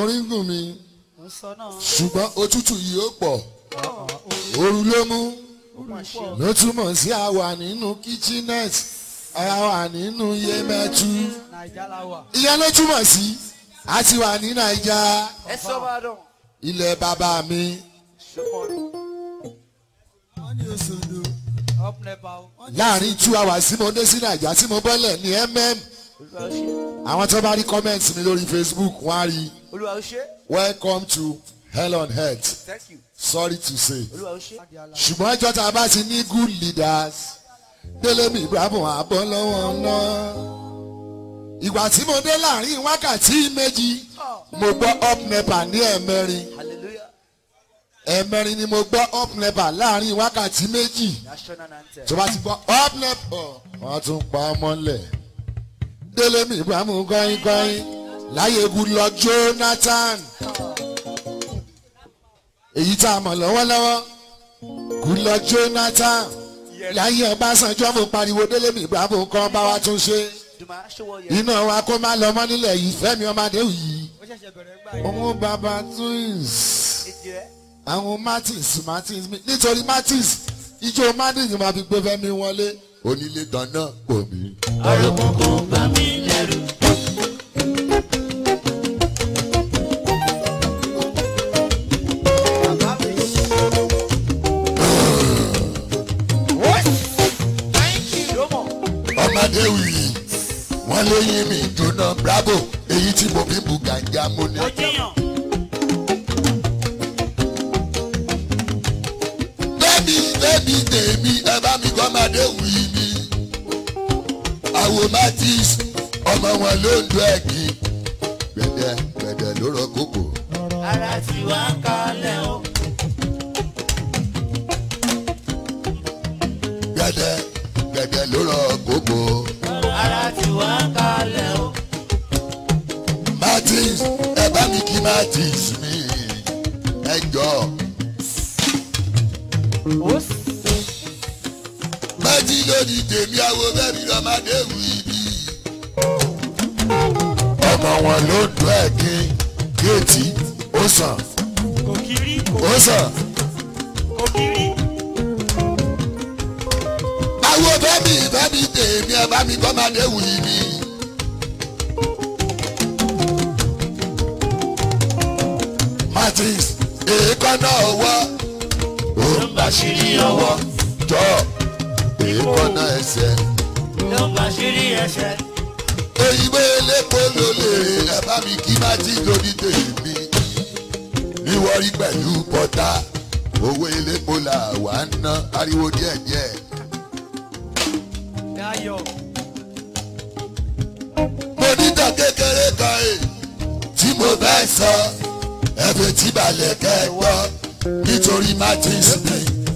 orin gùn mi mo sọ náà ṣùgbọ́n òtútù yìí ó pọ̀ ooru ló mú ó mà ṣe ló túmọ̀ sí àwà nínú kitchenette àwà nínú yemẹtu naija la wà. ìyẹn ló túmọ̀ sí a ti wà ní naija ẹ sọ bá dùn. ilẹ̀ bàbá mi up nepa o. láàrin two hours tí mo dé sí naija tí mo bọ́lẹ̀ ní mm olúwa ó ṣe àwọn tó bá rí comment mi lórí facebook wọ́n á rí olúwa ó ṣe welcome to hell on earth thank you sorry to say olúwa ó ṣe. ṣùgbọ́n ẹjọ́ tá a bá ti ní good leaders délé mi ibrahim abọ́ lọ́wọ́ náà ìgbà tí mo dé láàrin wákàtí méjì mo gbọ́ up nepa ní ẹ̀mẹrin hallelujah ẹ̀mẹrin ni mo gbọ́ up nepa láàrin wákàtí méjì national anthem. tó bá ti gbọ́ up nepa wọ́n tún pa á mọ́lẹ̀ délé mi ibrahim gọ́yìn gọ́yìn láyé goodluck jonathan èyí tá a mọ̀ lọ́wọ́lọ́wọ́ goodluck jonathan láyé ọbásanjọ́ mo pariwo délé mi ibrahim kan bá wa tún ṣe dùmá ṣọwọ́ yẹ. iná wa kó má lọ mọ́ nílẹ̀ yìí fẹ́mi ọmọdé yìí ó ṣẹ̀ṣẹ̀ bẹ̀rẹ̀ gbà yìí. òun bàbá twins ètò ẹ̀ àwọn martins martins mi nítorí martins ijó martins máa fi gbé fẹ́mi wọlé onílé dáná pò mí. àròkùnkù bá mi lẹ́rù. ọmọdé wì wọ́n lé yín mi jóná bravo èyí tí mo fi bu gànjà mo ní. bẹ́ẹ̀ni bẹ́ẹ̀ni tèmi ẹ bá mi kọ́ ọmọdé wì mí. àwo matis ọmọ wọn ló ń do ẹ̀gì gbẹ̀dẹ̀ gbẹ̀dẹ̀ ló rọ kókò. ara ti wá kalẹ̀ o. gbẹ̀dẹ̀ gbẹ̀dẹ̀ ló rọ kókò. ara ti wá kalẹ̀ o. martins ẹ bá mi kí martins mi ẹ jọ. méjì lónìí tèmi àwo bẹ́ẹ̀ mi lọ́mọdé wì mí. ọmọ wọn ló ń dún ẹ̀gì géètì ó sàn kò kiri ó sàn. kò kiri. àwo bẹ́ẹ̀ mi bẹ́ẹ̀ mi tèmi ẹ bá mi lọ́mọdé wì mí. martins èékánná ọwọ́ ó ń bá ṣírí ọwọ́ jọ èékánná ẹsẹ̀ ló ń bá ṣírí ẹsẹ̀. òyìnbó elépo ló lè ẹ bá mi kí martins lórí tèmi níwọ̀rí pẹ̀lú pọ́tà owó elépo là wà ń ná ariwo díẹ̀díẹ̀. Dayọ̀. mo níta kékeré kan è tí mo fẹ́ sọ ẹ̀fẹ̀ tí balẹ̀ kẹ́gbọ́ nítorí martins mi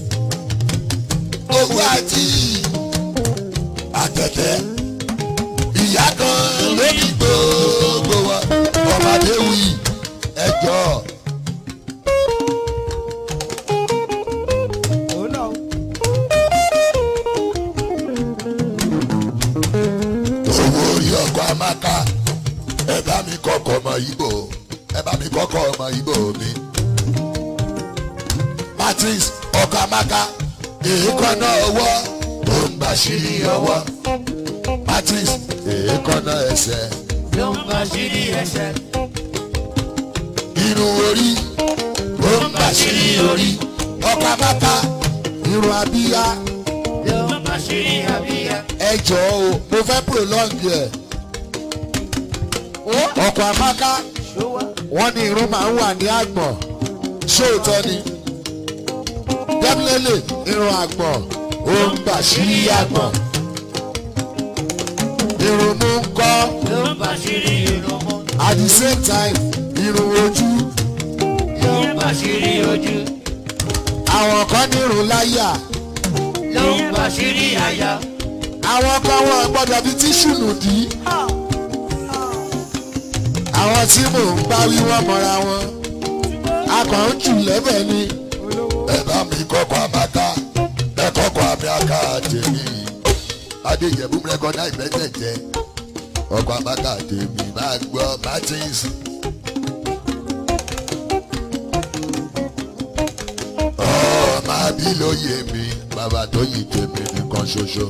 owó àti àtẹ̀tẹ̀ ìyá kan lórí gbogbo wọn ọmọdé wí ẹjọ́ òun náà. owó orí ọkọ̀ amaka ẹ bá mi kọ́kọ́ ọmọ ibo ẹ bá mi kọ́kọ́ ọmọ ibo mi. martins ọkọ̀ amaka èékánná ọwọ́ ó ń bá ṣírí ọwọ́ martins èékánná ẹsẹ̀ ló ń bá ṣírí ẹsẹ̀. irun orí ó ń bá ṣírí orí ọkọ̀ amaka irun abíyá ló ń bá ṣírí abíyá. ẹ jọ̀ọ́ o mo fẹ́ prolong ẹ̀ ọkọ̀ amaka. ṣó wá. wọ́n ní irun máa ń wà ní àgbọ̀n ṣóòótọ́ ni definitely irun àgbọ̀n ó ń bà sí àgbọ̀n irun mú ń kọ́ ló ń bá ṣírí irun mú. at the same time irun ojú ló ń bá ṣírí ojú. àwọn kan ní irun láyà ló ń bá ṣírí àyà. àwọn kan wọn gbọ́dọ̀ fi tíṣù nù dí àwọn tí mò ń bá wí wọ́n mọ́ra wọn a kàn ń jù lẹ́bẹ̀ ni. ẹ bá mi kọ́kọ́ àmàkà ẹ kọ́kọ́ àmì àká tèmi adéjẹ̀bú rẹ́kọ̀dá ìgbẹ́tẹ̀jẹ́ ọkọ̀ àmàkà tèmi máa gbọ́ martins èyí ló yé mi bàbá tó yí tèmi nìkan ṣoṣo.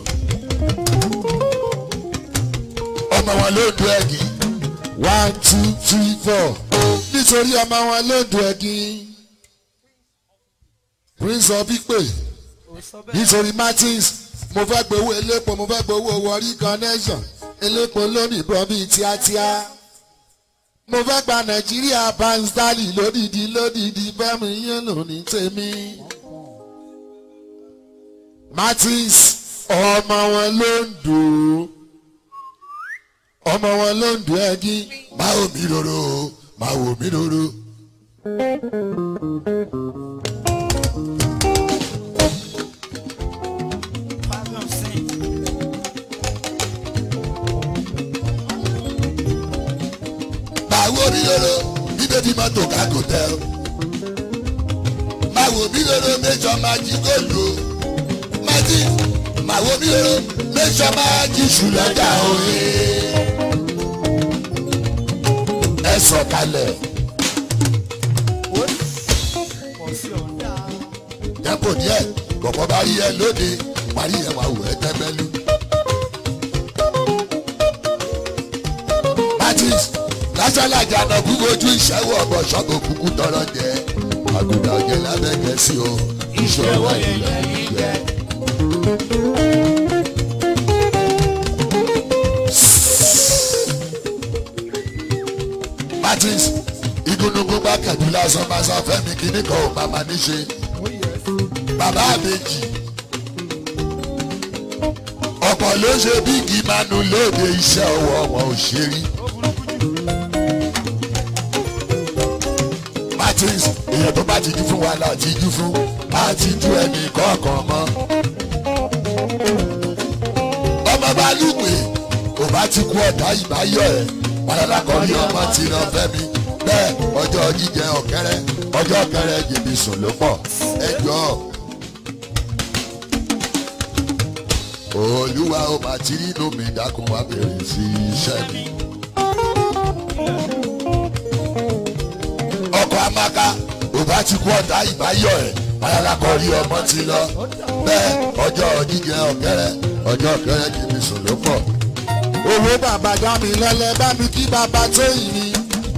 ọmọ wọn ló dún ẹ̀gì one two three four nítorí ọmọ wọn ló dún ẹ̀gì prince of ipe nítorí martins mo fẹ́ gbowó elépo mo fẹ́ gbowó wọrí connection elépo lónìí bọ́ bíi tíátíá mo fẹ́ gba nàìjíríà banstali lódìdí lódìdí fẹ́mi yín lónìí tèmi. martins ọmọ wọn ló ń dùn ọmọ wọn ló ń dùn ẹgí. máa wò mí lóró máa wò mí lóró. máa wò mí lóró bíbẹ́ bí mọ́tò kágò tẹ́ o. máa wò mí lóró méjọ máa jí góòlù o. martins máa wò mí lóró méjọ máa jí ṣùlọ́jà òye. ẹ sọ̀kalẹ̀. tẹ́pọ̀ díẹ̀ bọ̀bọ̀ bá rí ẹ lóde parí ẹ̀ wá wò ẹ́ tẹ́gbẹ́lú. martins lásàlà jàǹdà kú ojú ìṣẹ́wó ọ̀bọ̀ ṣọ́gbó kúkú tọrọ jẹ àgùdà ọ̀jẹ̀ lábẹ́ gẹ̀ẹ́sì o ìṣòwò ilẹ̀ yìí jẹ́. martins igúnnugún bá kẹ̀dú lásán bá sọ fẹ́mi kíní kan ò máa ma níṣe bàbá àbèjì ọ̀pọ̀ ló ṣe bíìgì manu lóde iṣẹ́ ọwọ́ wọn ò ṣe rí. martins èèyàn tó bá ti jú fún wa là ti jú fún á ti jú ẹnì kọ̀ọ̀kan mọ́. ọmọ bá lùpè kò bá ti kú ọ̀dà ìbáyọ̀ ẹ̀ padà kọrí ọmọ tí iná fẹ́mi bẹ́ẹ̀ ọjọ́ jíjẹ ọ̀kẹ́rẹ́ ọjọ́ ọ̀kẹ́rẹ́ jèmi sùn ló pọ̀ ẹjọ́ olúwa ó máa ti rí inú mi dákun wá bèrè sí iṣẹ́ mi. ọkọ̀ amaka ò bá ti kú ọ̀tá ìbáyọ̀ ẹ̀ padà kọrí ọmọ tí lọ bẹ́ẹ̀ ọjọ́ jíjẹ ọ̀kẹ́rẹ́ ọjọ́ ọ̀kẹ́rẹ́ jèmi sùn ló pọ̀ owó bàbá dá mi lọ́lẹ̀ bá mi kí bàbá tó yìí ni.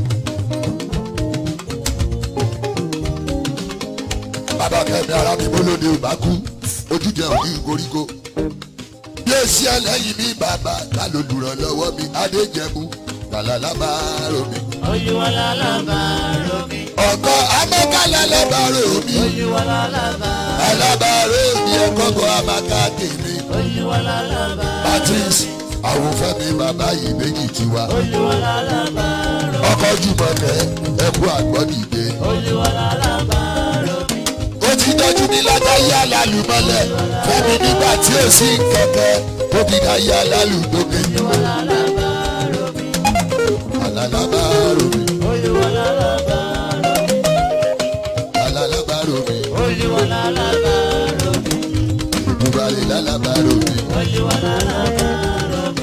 bàbá kẹ́mi ara mi bólóde ò bá kú ojújẹ òní koríko. bí èsì ẹlẹ́yìn mi bàbá ta ló lùrànlọ́wọ́ mi adéjẹ̀mú kàlálà bá rò mí. olúwalá lábàárò mi. ọkọ amẹ́kálá lábàárò mi. olúwalá lábàárò alábàárò mi ẹ̀kọ́kọ́ amaka tèmi. olúwalá lábàárò martins àwọn fẹ́mi bàbá yìí méjì tiwa. olúwalá lábàárò ọkọ̀ jùmọ̀kẹ́ ẹ̀kú àgbọ̀dìde. olúwalá lábàárò mi. ó ti tọ́jú mi látàyé alálùmọ́lẹ̀ fẹ́mi nígbà tí ó sì ń kẹ̀kẹ́ ó fi dáyé alálùdókè. olúwalá lábàárò mi. alálàbárò mi olúwalá lábàárò mi. alálàbárò mi olúwalá lábàárò mi. ìdúbalẹ̀ lálàbárò mi. olúwalá lábàárò mi.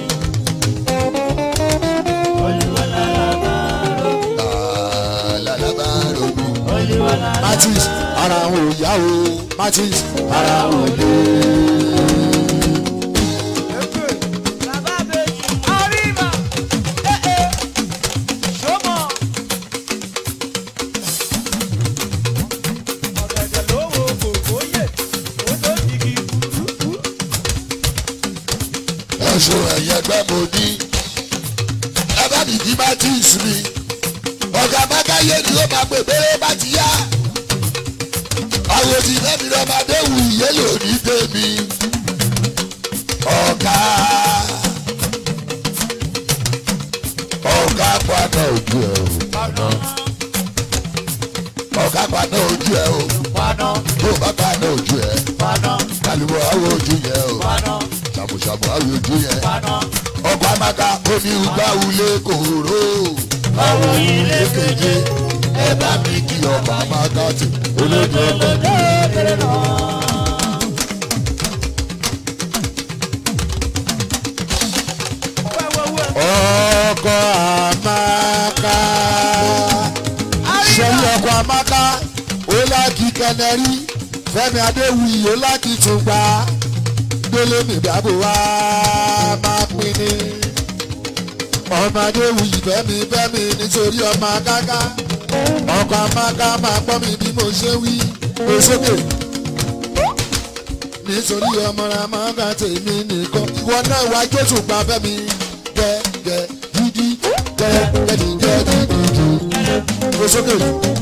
olúwalá lábàárò mi. alálàbárò mi. olúwalá martins ara wọn ò yá o martins ara wọn ò lé. Bàbá bèjì, àríwá, ẹ̀ẹ́, ṣọ́mọ̀. Ọ̀gẹ̀dẹ̀ lówó kòkó yè, ó tó jìgì kúrúkú. ẹ̀sùn ẹ̀yẹ gbẹ́ mo ní. ẹ bá mi kí martins mi. ọ̀gá mágáyé ni ó máa pè bẹ́rẹ̀ bá ti yá. àwọn tí fẹ́mi lọ́mọdé wù yé lòdì tèmi. ọ̀gá ọ̀gá padà ojú ẹ̀ o. padà ọ̀gá padà ojú ẹ̀ o. padà tó o bá padà ojú ẹ̀. padà kálíwọ̀ àwọn ojú yẹn o. padà ṣàmùṣàmù àwọn ojú yẹn. padà. ọkọ̀ amaka omi ìgbà wulẹ̀ kòró. ọ̀rọ̀ yìí lè kéje ẹ bá mi kí ọba amaka tì olójú ọkọ̀. Wẹ́wẹ́wẹ́, ọkọ̀ amaka ṣẹ́yìn ọkọ̀ amaka ó láàkì kẹnẹrí fẹ́mi adéwuyì ó láti tún gbà délé mi dábò wá máa pín ní. ọmọ adéwuyì fẹ́mi fẹ́mi nítorí ọmọ akáká ọkọ̀ amáká máa gbọ́ mi bí mo ṣe wí pé sókè. nítorí ọmọ ramọ́gà tèmi nìkan ìwọ náà wá jésù gba fẹ́mi gẹ́gẹ́ dídí gẹ́gẹ́ dídí dídí pé sókè.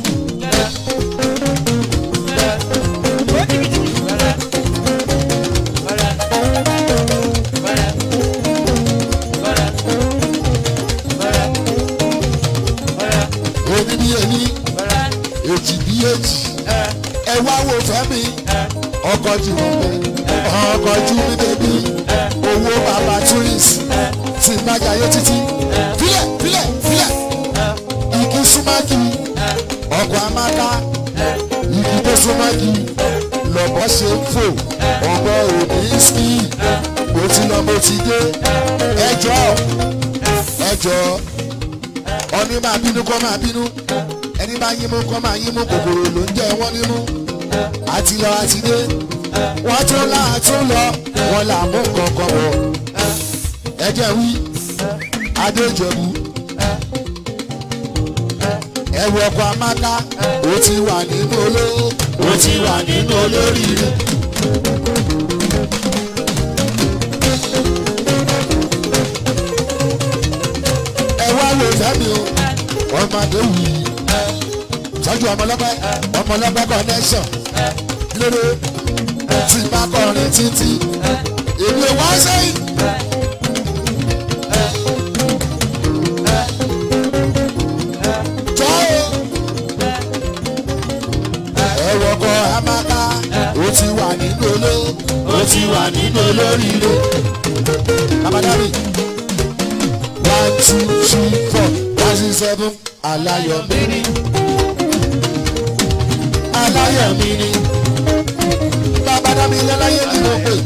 èmi bí èmi èjì bí èjì ẹ wá wo fẹ́mi ọkọ̀ jù mí bẹ́ẹ̀ ọkọ̀ jù mí bẹ́bí owó bàbá tourist ti májàyé títí filẹ̀ filẹ̀ filẹ̀ igi súnmákì ọkọ̀ amáká igi tó súnmákì lọ́bọ̀ ṣe ń fò ọgbọ́ òní ski mo ti lọ mo ti dé ẹjọ́ ẹjọ́ ọní máa bínú kọ́ máa bínú ẹni bá yín mú kọ́ máa yín mú kòkòrò ló ń jẹ wọ́n nímú àti lọ àti dé wọ́n tún là á tún lọ wọ́n là mú kankan bọ̀ ẹjẹ wí adéjọbù ẹwù ọkọ̀ amáká ó ti wà nínú olówó ó ti wà nínú olóríire. ẹ wá lè fẹ́mi o ọmọdé wù í sọ́jú ọmọlọ́pẹ́ ọmọlọ́pẹ́ connection lórí tí bá kọrin títí èmi ò wá sẹ́yìn. jọ́ o ẹ̀rọ ọkọ̀ amaka ó ti wà nínú oló ó ti wà nínú olóríire. Babadari one two three four one six seven alayọ̀mí ni alayọ̀mí ni babadami lẹ́láyé ni mo pè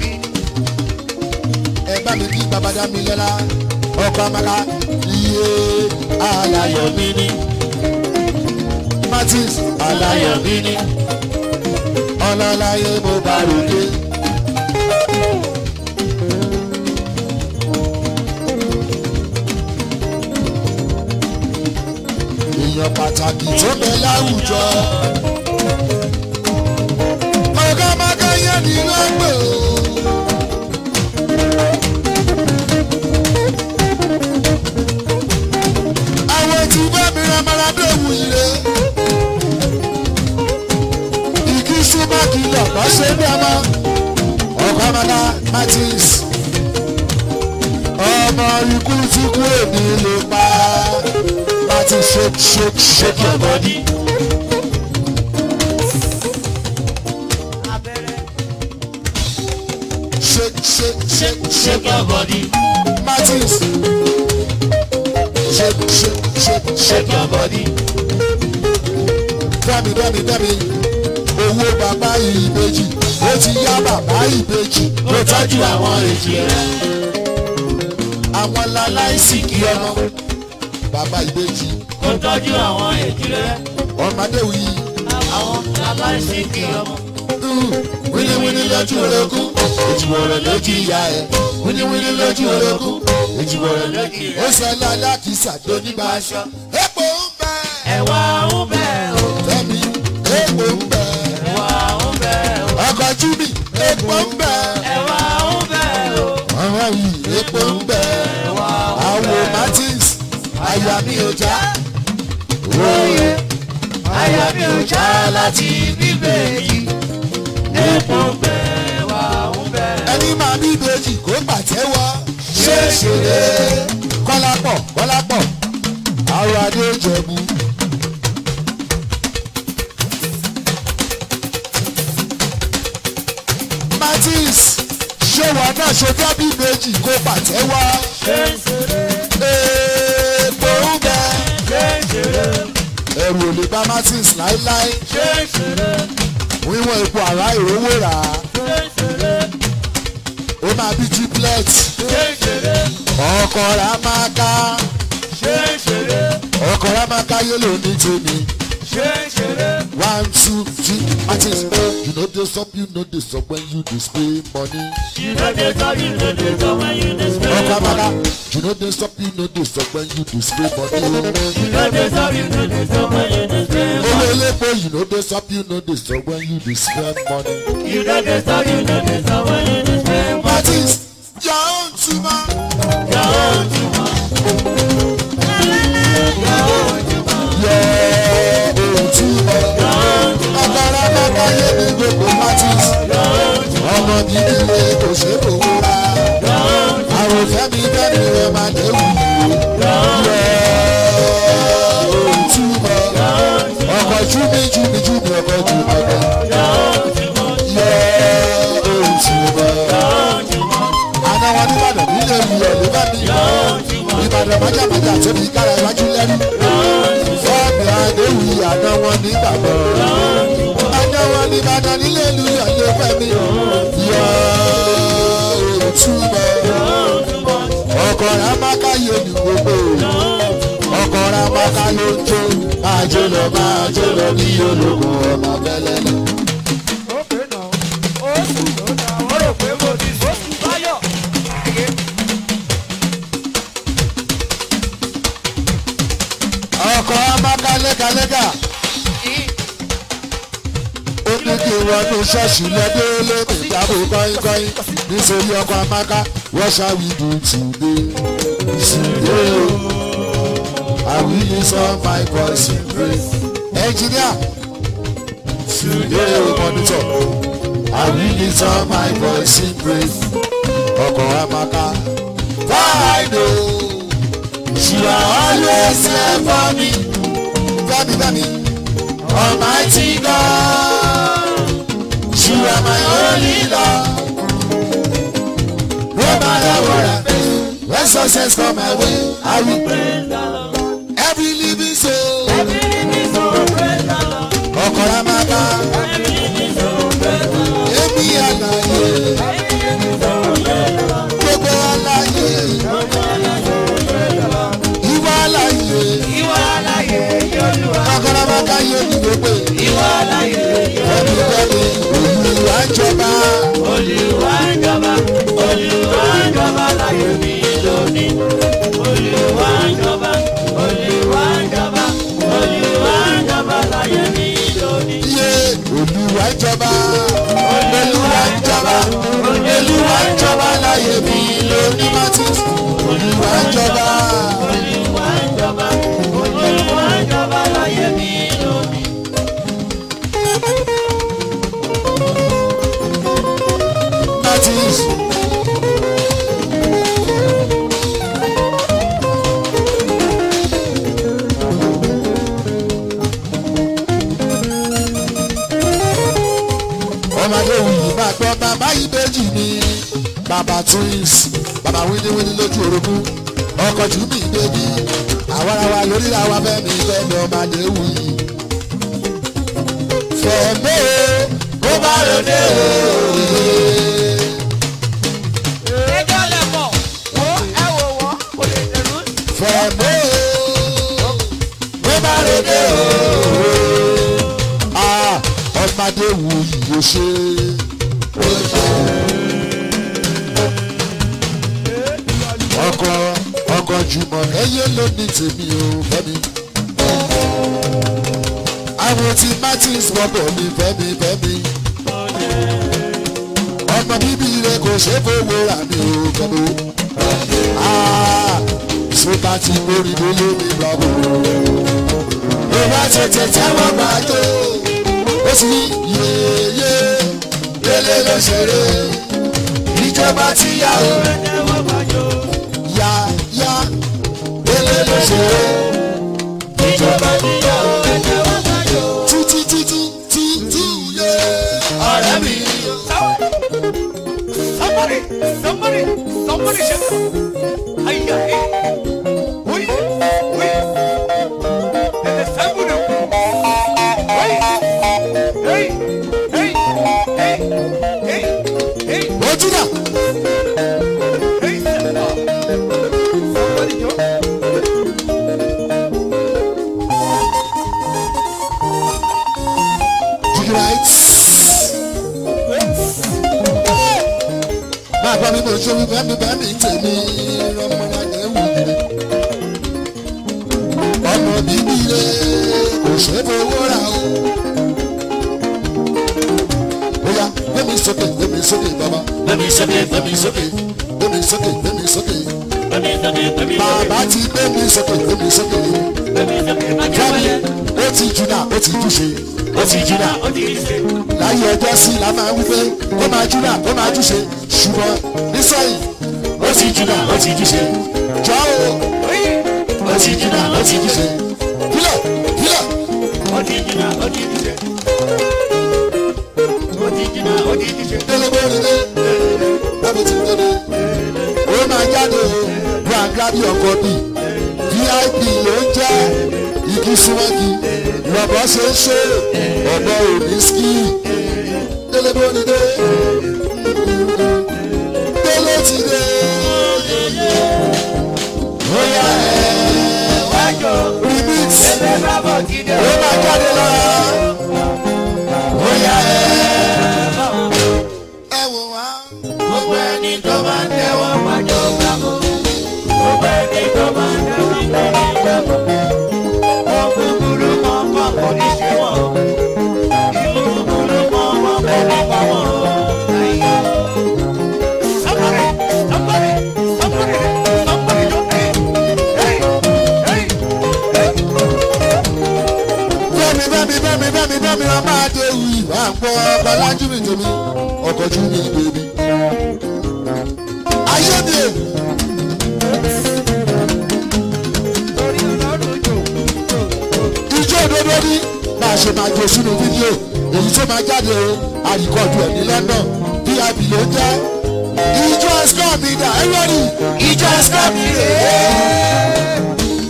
ẹ bá mi kí babadami lẹ́la ọkọ̀ amaka iye alayọ̀mí ni martins alayọ̀mí ni ọlọ́láyé mo bá ròde. èèyàn pàtàkì tó bẹ láwùjọ. ọ̀gá mákàyé ni wọ́n gbé o. àwọn tí bá mi ra maradé wù ire. igi súnmọ́ kìlọ̀ bá ṣe bí ọmọ. ọ̀gá mọ́lá martins. ọmọ ikú tí kú èmi lè pa láti shake shake shake your body. Shake shake shake shake your body. Martins. Shake shake shake shake your body. Dẹ́mi dẹ́mi dẹ́mi owó bàbá ìbejì ó ti yá bàbá ìbejì ó tọ́jú àwọn èjì rẹ̀. Àwọn laláìsí kí ọmọ bàbá ìbejì Ó tọ́jú àwọn èjìrẹ́, ọmọdé wí. àwọn aláìsí kì í ọmọ. wíníwíní lójú orogún ìjùwọ̀rọ̀ lójú ìyá ẹ̀ wíníwíní lójú orogún ìjùwọ̀rọ̀ lójú ìyá ẹ̀. ó sọ lálẹ́ àkísà tó nígbà aṣọ. epo ń bẹ Ẹ̀wà ń bẹ̀ o, fẹ́mi epo ń bẹ ẹ̀wà ń bẹ̀ o, ọkọ̀ júbì epo ń bẹ ẹ̀wà ń bẹ̀ o, ọ̀rọ̀ yìí epo ń bẹ ẹ̀wà ń àwọ̀ martins àyà mi ò já bẹ̀ àyà mi ò já láti bíbélì. Epo ń bẹ̀, ẹ̀wà ń bẹ̀. ẹni máa bí ìbejì kó pàtẹ́wọ́ ṣé ṣeré kọ́lápọ̀ kọ́lápọ̀ àwọn adé jẹ̀bú. martins ṣé wọn náà ṣe dábì méjì kó pàtẹ́wọ́ Ṣé ń ṣeré, èèpo ń bẹ ṣé ń ṣeré, ẹ̀rù ò lè bá martins láéláé ṣé ń ṣeré, wíwọ̀n epo àrá ìrówó rà á ṣé ń ṣeré, ó máa bí triplet ṣé ń ṣeré, ọkọ̀ rà máa ká ṣé ń ṣeré, ọkọ̀ rà máa ká yélò ní tèmi ṣe ṣeré. one two three artist you no dey stop you no dey stop when you dey spray money. You know they talk, you know they talk when you dey spray ọkọ money. abala you no dey stop you no dey stop when you dey spray money. You know they talk, you know they talk when you dey spray money. owó elépo you no dey stop you no dey stop when you dey spend money. You know they talk, you know they talk when you dey spray money. artist your own tuma. Your own too much. Your own too much. your own tuma. ọkọ̀rọ̀ bàbá yé mi gbogbo artist. ọmọ gidi ni kò ṣe é fowó ra. àwọn fẹ́mi fẹ́mi rẹ̀ máa dé wù. your own tuma. ọkọ̀ júmi júmi júmi ọkọ̀ júmi ọkọ̀. your own tuma. àná wọn nìbàdàn nílé ìyọ̀ ló bá mi. ìbàdàn májàmájà tóbi kára iwájú lẹ́rú. fọ́ọ̀mù àdéhùn àná wọn nígbàgbọ́. àná wọn nìbàdàn nílé ìyọ̀ ló fẹ́ mi. yọ òtúbọ̀. ọkọ̀ rẹ̀ amáká yé ni gbogbo. ọkọ̀ rẹ̀ amáká ló ń jó. máa jó lọ máa jó lọ bí ológun ọmọ fẹ́lẹ́lẹ́. Ókè náà, ó sùn ló dá, ó rò pé mo ti sùn. Ó sùn báyọ̀. ọkọ̀ amáká lẹ́gàlẹ́gà. ó ní kí wọnú ṣọ́ọ̀ṣì lọ́dẹ́ lónìí ìdábò kọ́ínkọ́ín nítorí ọkọ̀ amáká what shall we do today? today o I will use all my voice in praise. engineer today o monitor I will use all my voice in praise. ọkọ̀ amáká fine o. You are always there for me. Fẹ́mi Fẹ́mi. Almighty God. You are my only Lord. No matter what I face, when success come my way, I will pray. Every living soul. Ọkọ̀rọ̀ máa bá. Èmi àlàyé. Gbogbo àlàyé. Ìwà àlàyé. Ìwà aláyé Yolúwa. Ọkọ̀rọ̀ máa ká yé ní gbogbo. Ìwà aláyé Fẹ́mi Fẹ́mi. Olùwà jọba. Olúwa ń jọba, Olúwa ń jọba láyé mi lónìí. Olúwa ń jọba, Olúwa ń jọba, Olúwa ń jọba láyé mi lónìí. Iye olùwà jọba. Olùwà jọba. Olùwà jọba láyé mi lónìí Martins. Olùwà jọba. Olúwa ń jọba, Olúwa ń jọba láyé mi lónìí. Martins. ọmọdé wuyì máa gbọ́ bàbá ìbejì ni bàbá twins bàbá wíníwíní lójú orogún ọkọ̀ jù mí bébí àwarawa lórí làwa fẹ́mi fẹ́mi ọmọdé wuyì. fẹ̀mí kó bá ròde òye. ẹjọ́ lẹ̀ mọ̀. Wo ẹ wò wọ́n, kò lè dẹ̀rú. fẹ̀mí kó bá ròde òye. Ah, ọmọdé wuyì yóò ṣe ọkọ ọkọ jùmọ̀ ẹyẹ ló ní tèmi ò fẹ́mi. àwọn tí martins wọ́pọ̀ mi fẹ́mi fẹ́mi. ọmọ bíbí rẹ kò ṣe é fowó rà mí ò fẹ́mi. sọ́tà tí mórí ló lé mi lọ́wọ́. ló bá tètè tẹ́wọ́ gbà tó. ó sì ní yéyé délé ló ṣeré. ìjọba tíyàwó ya ya délé ló ṣeré. Ìjọba níyàwó ẹ̀jẹ̀ wọ́n sáyò. títí títí títí yé ọ̀rẹ́ mi. Somebody, somebody, somebody shout. Ayya, eh. Uy, uy. Desde Samburu. Uy. Hey, hey, hey, hey, hey, ojú náà hey. Somebody, yo. bàbá mi mo ṣe wí bẹ́ẹ̀ mi bẹ́ẹ̀ mi tèmi rọmọdé wù mí. ọmọ bíbí rẹ kò ṣe fowó ra o. bóyá gbẹ́mi sókè gbẹ́mi sókè bàbá Gbẹ̀mí sókè, gbẹ̀mí sókè, gbẹ́mi sókè gbẹ́mi sókè. gbẹ̀mí sókè, gbẹ̀mí sókè, bàbá ti gbẹ́mi sókè gbẹ́mi sókè. gbẹ̀mí sókè, má jẹ́ fẹ́mi wọlé. ó ti jùlá ó ti júṣe Ó ti jìnnà, ó ti ṣe. láyé ọjọ́ sí la máa wí pé kó máa júlá kó máa júṣe ṣùgbọ́n nísọ̀yìn Ó ti jìnnà, ó ti ṣe. jọ́ o Ó ti jìnnà, ó ti ṣe. kílẹ̀ kílẹ̀ Ó ti jìnnà, ó ti ṣe. Ó ti jìnnà, ó ti ṣe. délébó nílé bábí ti dédé ó máa jáde o gbàgbábí ọkọ bí vip ló ń jẹ́ igi súnmọ́gi lọ́bọ̀ ṣe ń ṣe ọ̀bọ òní ski délébó nílé délé ti dé ó yá ẹ̀ Wájú, remix ẹgbẹ́ bábọ̀ ti dé. ó máa jáde lọ́la ó yá ẹ̀ ẹ̀ wò wá. Gbogbo ẹni tó bá ń tẹ́wọ́ pàjọ́ gbàgbọ́. Gbogbo ẹni tó bá ń tẹ́wọ́ pàjọ́ gbàgbọ́. Wọ́n kúkúrú mọ́ pọ̀ kò ní ṣe wọ́n. Ìlú kúkúrú mọ́ pọ̀ kò ní pa wọ́n. Ayé. Somebody, somebody, somebody, somebody don't pay. Hey, hey, hey. bẹ́ẹ̀ni bẹ́ẹ̀ni bẹ́ẹ̀ni bẹ́ẹ̀ni bẹ́ẹ̀ni a máa dé ewu ìwà àpọ̀ ọkọ̀ lájú mi tèmi ọkọ̀ jú mi bèbí. ayé mi è Torí ọlọ́run jò jò jò. ijó òdodo ní bá a ṣe máa jó sínú fídíò èyí tó máa jáde o àríkọ̀dù ẹ̀ ní London vip ló jẹ́ ijó ẹ̀sìkọ́ mi dà ẹ́ rọ́ọ̀nì ijó ẹ̀sìkọ́ mi rè é.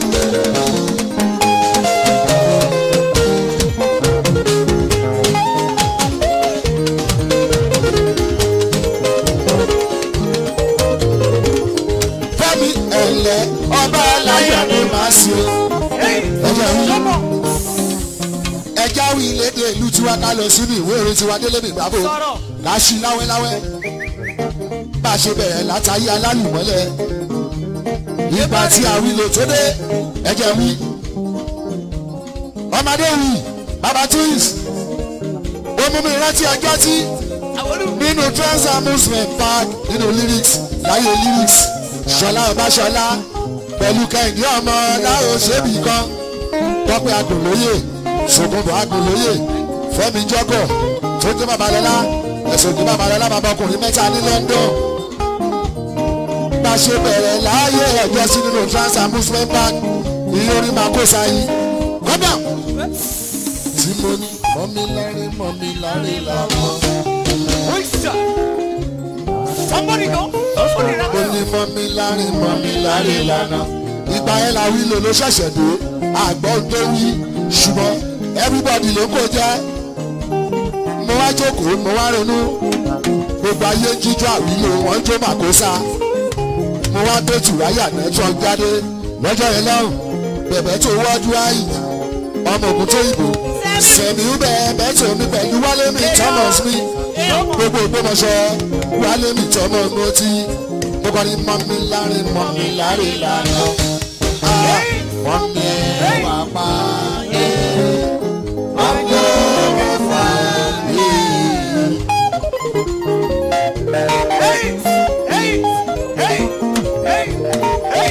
fẹ́mi ẹ̀lẹ́ ọba aláyọ̀ ni màá sí o. ẹ̀jẹ̀ wí ẹja wí lédè ìlú tiwa ká lọ sínú ìwé orin tiwa délé mi gbàgbó ká ṣí láwẹ́láwẹ́ bá a ṣe bẹ̀rẹ̀ látàyé alálùmọ́lẹ̀ nípa tí a wí lò tó dé ẹ̀jẹ̀ wí ọmọdé wí baba twins ó mú mi rántí ọjọ́ tí nínú trans amusement park nínú lyrics láyé lyrics ṣọlá ọbaṣọlá pẹ̀lú kẹ́hìndé ọmọ láwọn ṣébì kan tọ́pẹ́ agùnlóyè ṣògùnbọ̀ agùnlóyè fẹ́mi jọ́gọ̀ tó jẹ́ babalọ́lá ẹ̀sùn jẹ́ babalọ́lá bàbá ọkùnrin mẹ́ta ní London bá a ṣe bẹ̀rẹ̀ láàyè ẹ̀jọ́ sí nínú trans amusement park ìyẹn orí máa kó sáyé kọ́dà tí mo ní mọ́mí lárí mọ́mí lárí làwọn. Somebody go. Somebody ó go. ní mọ́mí lárí mọ́mí lárí lànà. ìgbà yẹn la wí lò ló ṣẹ̀ṣẹ̀ dé àgbọ̀n tó wí ṣùgbọ́n everybody ló kó jẹ́. mo wá jókòó mo wá ronú gbogbo ayé ń jíjọ àwílò wọ́n ń jó màkósá. mo wá gbé tùráyà network jáde lọ́jọ́ yẹn lọ́rùn bẹ̀bẹ̀ tó wọ́ọ́dú àyè ọmọ ògùn tó ìbò sẹ̀mí bẹ́ẹ̀ tó mi pẹ̀lú wálé mi thomas mi gbogbo ìgbọ́mọṣọ wálé mi tọmọ mo ti mo kọ́ ni mọ́mí láre mọ́mí láre lànà Ah, mọ́mí ẹ̀ wà pa ẹ̀ mọ́mí ẹ̀ wà pa ẹ̀. Hey, hey, hey, hey, hey.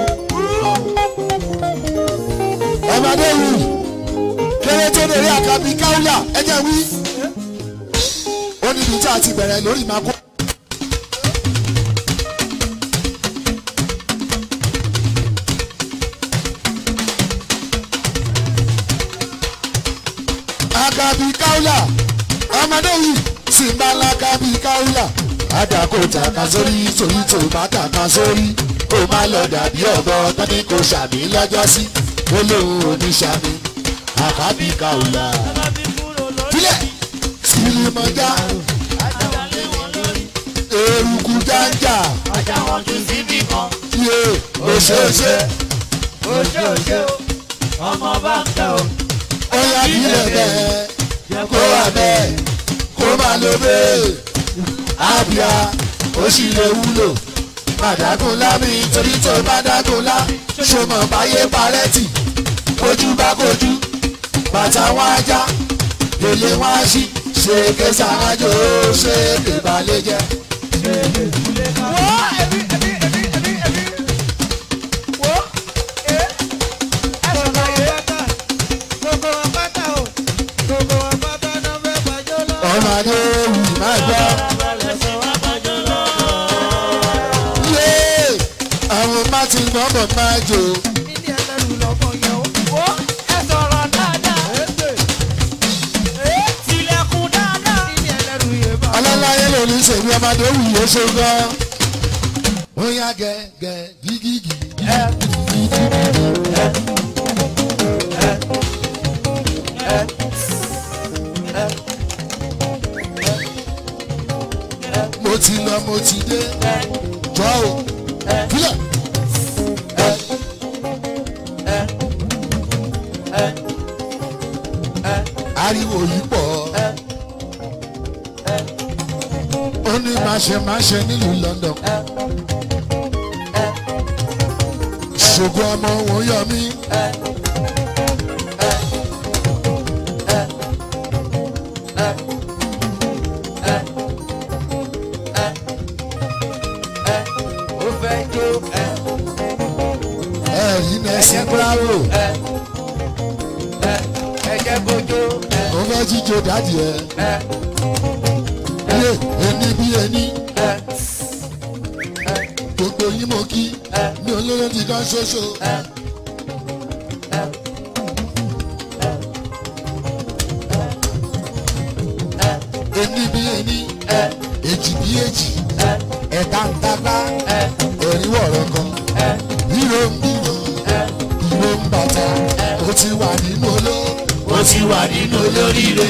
ọmọdé wù kéré tó lè rí àkàbí káwùlà ẹjẹ wí ó níbi tí a ti bẹ̀rẹ̀ lórí ìmàkó. àkàbí káwùlà ọmọdé wù sì ń bá lákàbí káwùlà àdàkọ tàkà sórí torí tó bá tàkà sórí kó má lọ dàbí ọ̀bọ tọ́ni kò ṣàmì lọ́jọ́ sí ó lóun ò ní ṣàmì àkàbí káwùlà. Filẹ̀ Silimọ̀já eruku janja Ajá wọn tún síbì kan. yé òṣèṣe Oṣooṣo, ọmọ bá ń tẹ o. ọ̀yà bílẹ̀ bẹ́ẹ̀ kó wà bẹ́ẹ̀ kó má lọ bẹ́ẹ̀ àbíà ó sì lè wúlò bàdágúnlá mi torí tó bàdágúnlá ṣọmọ báyé parẹ́tì ojú bá kojú bàtà wọn ajá lèlè wọn á sí ṣe kẹsà ájò ṣe lè balẹ̀ jẹ́. Wo ẹbí ẹbí ẹbí ẹbí ẹbí. Wo ẹ ẹ sọ̀rọ̀ yẹ. Gbogbo wọn pátá o. Gbogbo wọn pátá náà fẹ́ gbàjọ́ lọ. ọmọ adé wì má gbọ́. yé àwọn martin gbọ́dọ̀ máa jò Níní ẹlẹ́rù lọ́mọ yẹn o. Wo ẹ sọ̀rọ̀ dáadáa. Tilẹ̀kùn dáadáa. Níní ẹlẹ́rù yẹn bá. ọlọ́láyé lòlù ṣèlú ọmọdé wì ó ṣe gan. ó yá gẹ́gẹ́ gígígì. mo ti lọ mo ti dé jọ o fílẹ̀. ariwo yìí pọ̀ ó ní máṣe-máṣe nílùú London ṣògo ọmọ òun yọ mí. Ó fẹ́ jó ẹ. ẹ̀rí nẹ́sìn bravo Ẹ jẹ́ kó jó ẹ. ó fẹ́ jíjó dádì ẹ̀ Ẹ yé ẹni bí ẹni ẹ gbogbo yín mo kí mi ò lóró ti kan ṣoṣo. ẹni bí ẹni èjì bí èjì ẹ̀ta ń tata ẹ̀rí wọ̀rọ̀ kan bírò ń bírò bírò ń bàtà ó ti wà nínú oló ó ti wà nínú olóríire.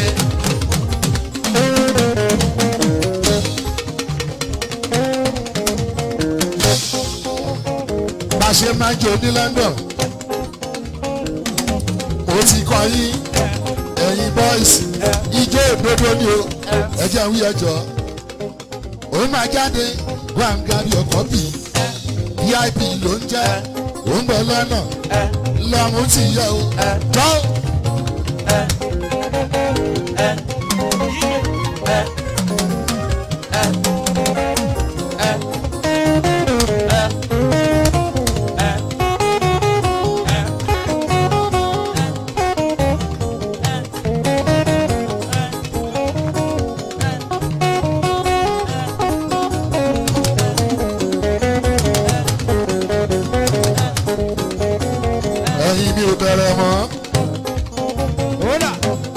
bá a ṣe máa ń jò ní London ó ti kọ yín ẹ̀yin boys ijó òdodo ni o ẹ jẹ́ wí ẹjọ́ ó máa jáde gbàǹgàrí ọkọ̀ bì vip ló ń jẹ́ ó ń bọ̀ lọ́nà lọ́mú ti yẹ o jọ́ ẹ̀yin mi ò bẹ̀rẹ̀ mọ́. Kódà.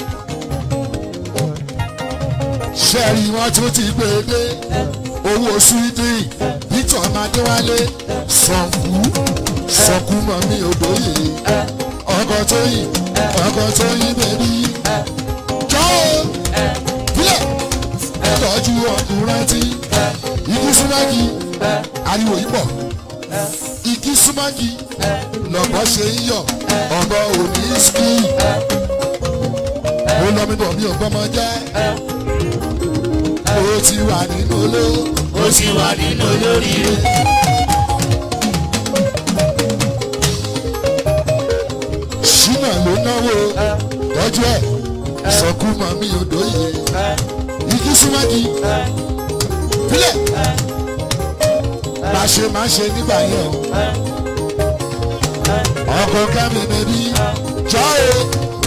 sẹ́ẹ̀rì wọn tún ti gbé e dé owó sweden victor amadéwálé sọ̀nkú sọ̀nkú mọ̀ mí òdòyè ọkọ̀ tó yìn ọkọ̀ tó yìn bèbí jọ́ o bílẹ̀ tọ́jú ọkùnrin tí igi súnmọ́gi ariwo yìí pọ̀ igi súnmọ́gi lọ́bọ̀ ṣe ń yọ̀ ọ̀bọ òní ski ó lọ́ mi bọ̀ mi ò gbọ́mọ jẹ́ ó ti wà nínú olówó ó ti wà nínú olóríire. ṣínà ló náwó tọ́jú ẹ̀ sọ̀kú mọ̀ mí odòye igi súnmọ́gi bílẹ̀ bá ṣe máa ṣe nígbà yẹn o ọkọ̀ kẹ́mi bẹ́bí jọ́ o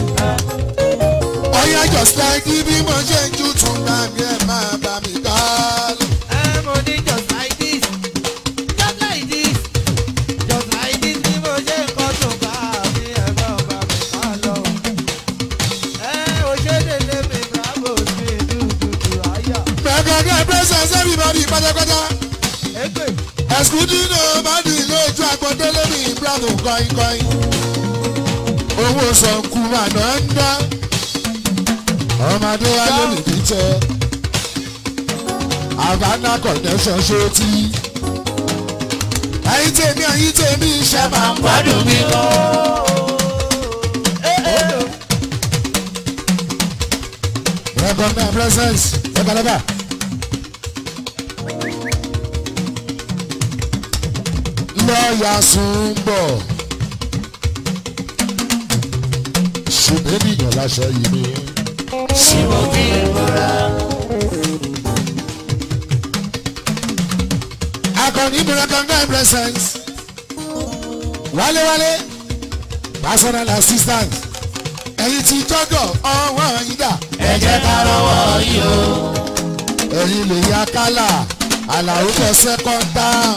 ọ̀yá just like bí mo ṣe ń jù tún gbà mí ẹ̀ máa bá mi ká lọ. Ẹ mo ní just like this. Just like this. Just like this ni mo ṣe ń kọ́ tó bá mi ẹ̀rọ bá mi ká lọ. Ẹ o ṣe délé mi bravo mi dúdú àyà. Mẹ́gàdá presence everybody pátápátá. Ègbè. Ẹ̀sùdínà Mádì lójú àgbọ̀délé ní Bravo kọ́ínkọ́ín. Owó sọ̀nkú àná ń dá. Ọmọdé wa ló lè bí tẹ. Havana connection ṣó tí. Ẹyin tèmi ẹyin tèmi iṣẹ́ máa ń gbádùn mi lọ. Recognize presence. Ẹ̀kọ́lẹ́bà. lọ́ọ̀yà sùn bọ̀ ṣùgbọ́n ènìyàn láṣọ yìí ni tí mo fi ìmọ̀ra. akọni ìmúra kankan presence wálewálé personal assistant ẹ̀yin tí jọ́gọ̀ ọwọ́ yín dà ẹ jẹ́ ká rọwọ́ yìí o. ẹ̀yin lè ya kálà àlàó for second term.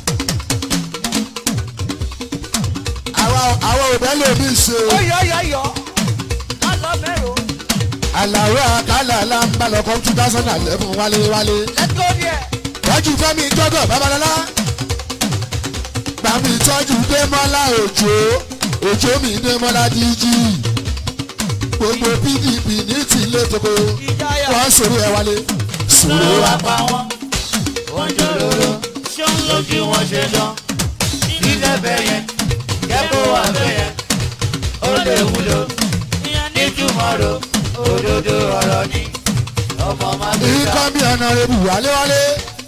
àwa àwa ò bẹ́ẹ̀ lòmí ṣe o. Ọyọ̀yọ̀yọ̀. Má lọ mẹ́rò. àlàó àkàlà là ń bá lọ́kọ́ two thousand and eleven wálewálé. Let's go there. tọ́jú fẹ́mi jọ́gọ̀ babalọ́lá. gbàmí tọ́jú démọ́lá òjò òjò mi démọ́lá díjì. gbogbo pdp ní tìlẹ̀ tókò Ìjáyà. wọ́n sọ̀rọ̀ ẹ̀ wálé. ló sọ̀rọ̀ wá wa pa wọ́n. wọ́n jọ lóró. ṣé ń lójú wọn ṣe dán. ilé bẹ̀yẹ kẹ́kọ̀ọ́ wà bẹ̀yẹ. ó lè wúlò. nítumọ̀ ro òdodo ọ̀rọ̀ ni. ọmọ máa gbé ta. ikọ́ bí ọ̀nà ebu wálewálé.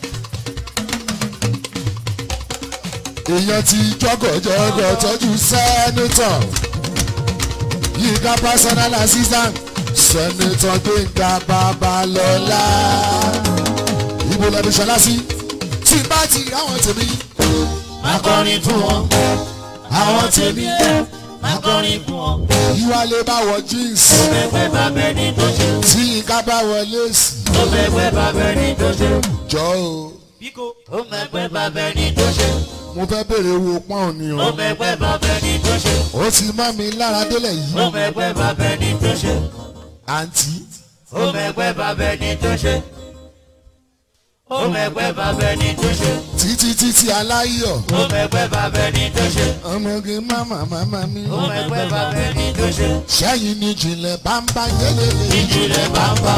èèyàn ti jọ́gọ̀jọ́gọ̀ tọ́jú sẹ́nitọ̀ yíká personal assistant sẹ́nitọ̀ gbẹ̀ngà babalọ́lá. ibo lẹ́nu ṣọlá sí tí bá ti ráwọn tèmi máa kọrin fún wọn. àwọn tèmi máa kọrin fún wọn. ìwálé bá wọ jeans ó fẹ́ bàbẹ́ ní tó ṣe. tí yíká bá wọ léèsì ó fẹ́ bàbẹ́ ní tó ṣe. jọ o ó mẹ́pẹ́ bàbẹ́ ní tó ṣe. mo fẹ́ bèrè owó pọ́n ni ó o mẹ́pẹ́ bàbẹ́ ní tó ṣe. ó ti mọ́ mi lára délẹ̀ yìí ó mẹ́pẹ́ bàbẹ́ ní tó ṣe. àǹtí. ó mẹ́pẹ́ bàbẹ́ ní tó ṣe. ó mẹ́pẹ́ bàbẹ́ ní tó ṣe. títí títí aláyọ̀ ó mẹ́pẹ́ bàbẹ́ ní tó ṣe. ọmọge máma máma mi ó mẹ́pẹ́ bàbẹ́ ní tó ṣe. sẹ́yìn ní jìnlẹ̀ bámbá yẹlẹlẹ ìjìnlẹ̀ bàbá.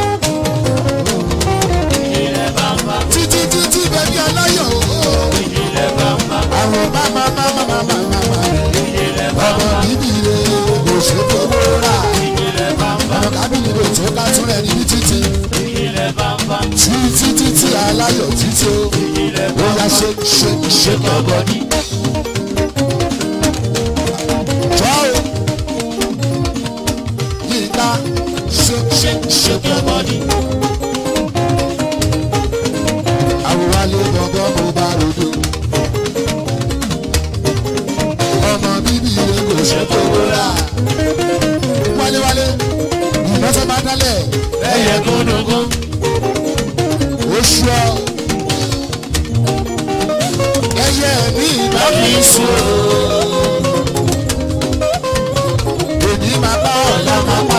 ìjìnlẹ̀ bàbá. títí títí bẹ́bí aláyọ̀ ooo ìjìnlẹ̀ bàbá. àwọn máma máma máma máma ìjìnlẹ̀ ọmọ bàbá. bíbí rẹ kò ṣe fowó rà ìjìnlẹ̀ bàbá. ọmọ kábìnì rẹ tó ká tún rẹ níbi títí ìjìnlẹ̀ bàbá. títí títí aláyọ̀ títí o ìjìnlẹ̀ ó yá bàbá. ṣe ṣe ṣe bọ̀bọ̀ ní. jọ́ o yíká ṣe ṣe ṣe bọ̀bọ̀ ní. àwòwálé gbọ̀ngàn mo bá rodo. ọmọ bíbí rẹ kò ṣe fowó rà. wálewálé ìmọ̀tọ́ bá dálẹ̀ ẹyẹ gúnugún. oṣù ọ. ẹyẹ mi ìgbà lọ́bì sùn. èmi máa bá ọ̀la máa pa.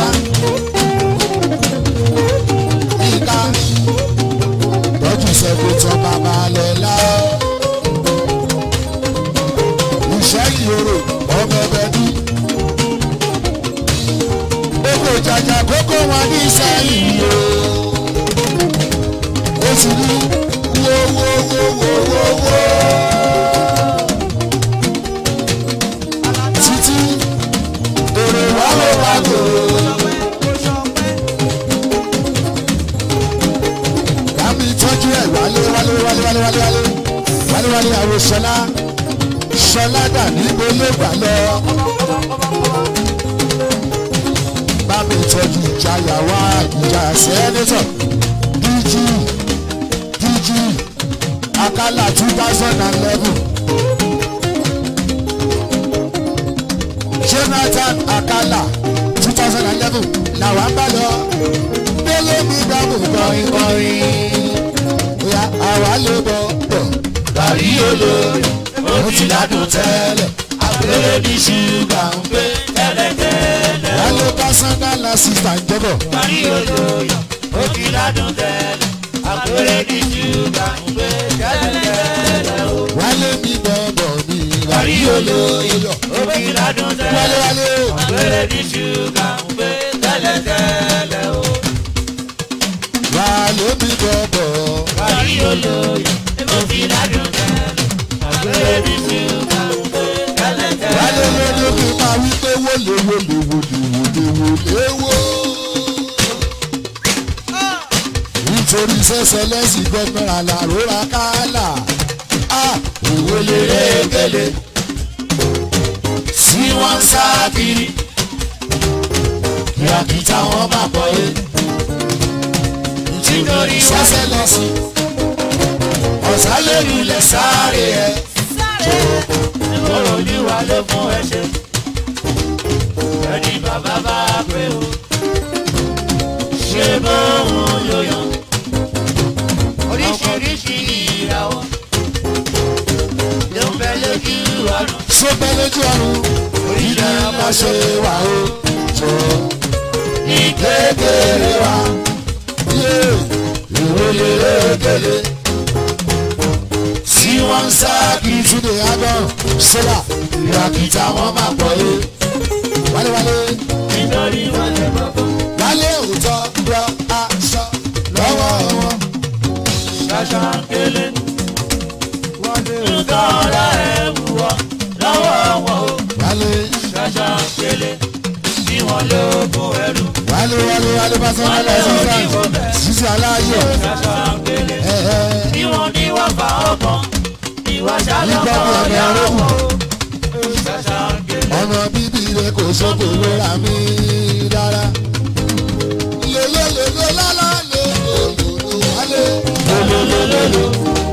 ìka tọ́jú sẹ́kẹ̀tọ̀ bàbá lọ́la. iṣẹ́ ìyòrò ọmọ ẹbẹ̀ ní. gbogbo jàjà kókó wọn ní sẹ́yìn o. ó sì ní wo wo wo wo wo wo. títí èrè wà ló wà lò. Bámi tọ́jú ẹ̀ wálé wálé wálé wálé wálé wálé wálé wálé àwọn ṣọlá ṣọlá dà níbo ló gbà lọ. Bámi tọ́jú ìjayà wá ìjà sẹ́nitọ̀ DG DG Akala two thousand and eleven. Jonathan Akala two thousand and eleven làwọn bá lọ délé mi dábò kọrin kọrin bóyá àwa lè bọ̀ bọ̀ Gàrí olórí, ó ti ládùn tẹ́lẹ̀. Àgbèrè ní ṣúgà ń gbé tẹ́lẹ̀tẹ́lẹ̀. wálé personal assistant jẹ́bọ̀ Gàrí olórí, ó ti ládùn tẹ́lẹ̀. Àgbèrè ní ṣúgà ń gbé tẹ́lẹ̀tẹ́lẹ̀. wálé mi bọ̀ bọ̀ mi Gàrí olórí, ó ti ládùn wálé tẹ́lẹ̀. wálé Àgbèrè ní ṣúgà ń gbé tẹ́lẹ̀tẹ́lẹ̀. wálé mi bọ̀ bọ̀ Gàrí olórí, ó ti ládùn tẹ́lẹ̀. Àgbèrè ní ṣúgà ń gbé wálé tẹ́lẹ̀tẹ́lẹ̀. lóde mi máa wí pé wọlé wọlé wọlé wọlé wọlé wọ. nítorí sẹ́sẹ̀ lẹ́sìn gbọ́dọ̀ àlàró ra kálà ìwé lèrè gèlè tí wọ́n ń sá kiri kìràkìtà wọn bá pọ̀ yé nítorí sẹ́sẹ́ lọ sí ọ̀sálẹ́rù lẹ̀ sáré ẹ̀ Ìgboro olúwa ló fún ẹ ṣe. Ẹni bàbá bá pé o. Ṣé bóun ló yàn? Oríṣiríṣi ìràwọ̀ ló ń bẹ lójú ọ̀run. ṣó bẹ́ lójú ọ̀run ìdí bá ṣe wà ó tó ní kékeré wa yé ìwé lèrè gèlè tí wọ́n ń sá kiri túnde agbọ́n sólà ìràkìtà wọn máa pọ̀ yé wálewálé Nítorí wọn lè gbọ́gbọ́. wálé òótọ́ rọ aṣọ lọ́wọ́ wọn Ṣaṣa ń kélé. Nǹkan ọ̀la ẹ̀ wù ọ́ lọ́wọ́ wọn o. wálé Ṣaṣa ń kélé. Bí wọ́n ló kún ẹrú. wálé wálé wálé bá sọ́nà Wálé lọ́sọ̀ọ́sán oníwò bẹ̀. sísè aláyọ̀ Ṣaṣa ń kélé. ẹ̀ẹ́. Bí wọ́n ní wọ́n fà ọkàn. Ìwà Nígbà ṣàlọ́kọ̀ tí ẹ̀mí yàrá arógùn. wọn o. Ṣaṣa ń kélé. ọmọ bíbí rẹ kò sóko lóra mi rárá. lélẹ́lẹ́lẹ́ lálá lélẹ́lẹ́lẹ́ wálé. lélẹ́lẹ́lẹ́.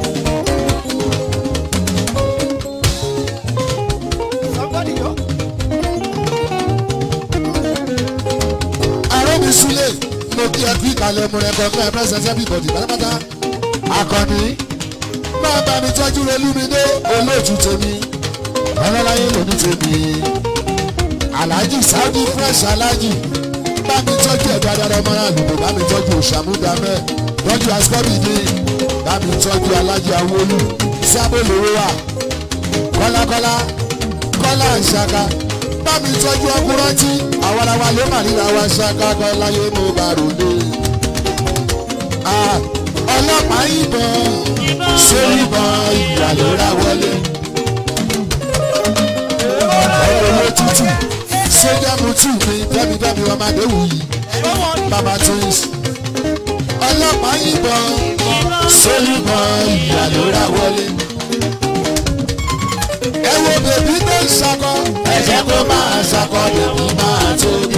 àròmí súlẹ̀ mo kí ẹ kú ìkàlẹ̀ mo rẹ̀ kọ́ fún ẹ pẹ́sẹ̀ everybody pátápátá. akọni máa bá mi tọ́jú relúmídé olóòtú tèmi ọlọ́láyé lòdì tèmi alhaji saudi fresh alhaji bá mi tọ́jú ẹ̀dọ́ adára ọmọ náà lùdò bá mi tọ́jú òṣàmúdàmẹ́ tọ́jú asọ́bìdì bá mi tọ́jú alhaji awolu sábòlówó wa kọ́lákọ́lá kọ́lá ìṣaka bá mi tọ́jú ọkùnrántí àwarawa ló mà ríra wa ṣaka kọ́láyé mo bá ròlé. Ah, ọlọ́pàá yìnbọn sórí ìbọn ìgbà ló ra wọlé owó tútù sójà mutù mi dábìdábì ọmọ adéwù yìí bàbá twins ọlọ́pàá yìnbọn sólùbọn ìyá ló ra wọlé. ẹ wo bèbí tó ń ṣakọ ẹ jẹ́ kó máa ṣakọ bèbí máa tóbi.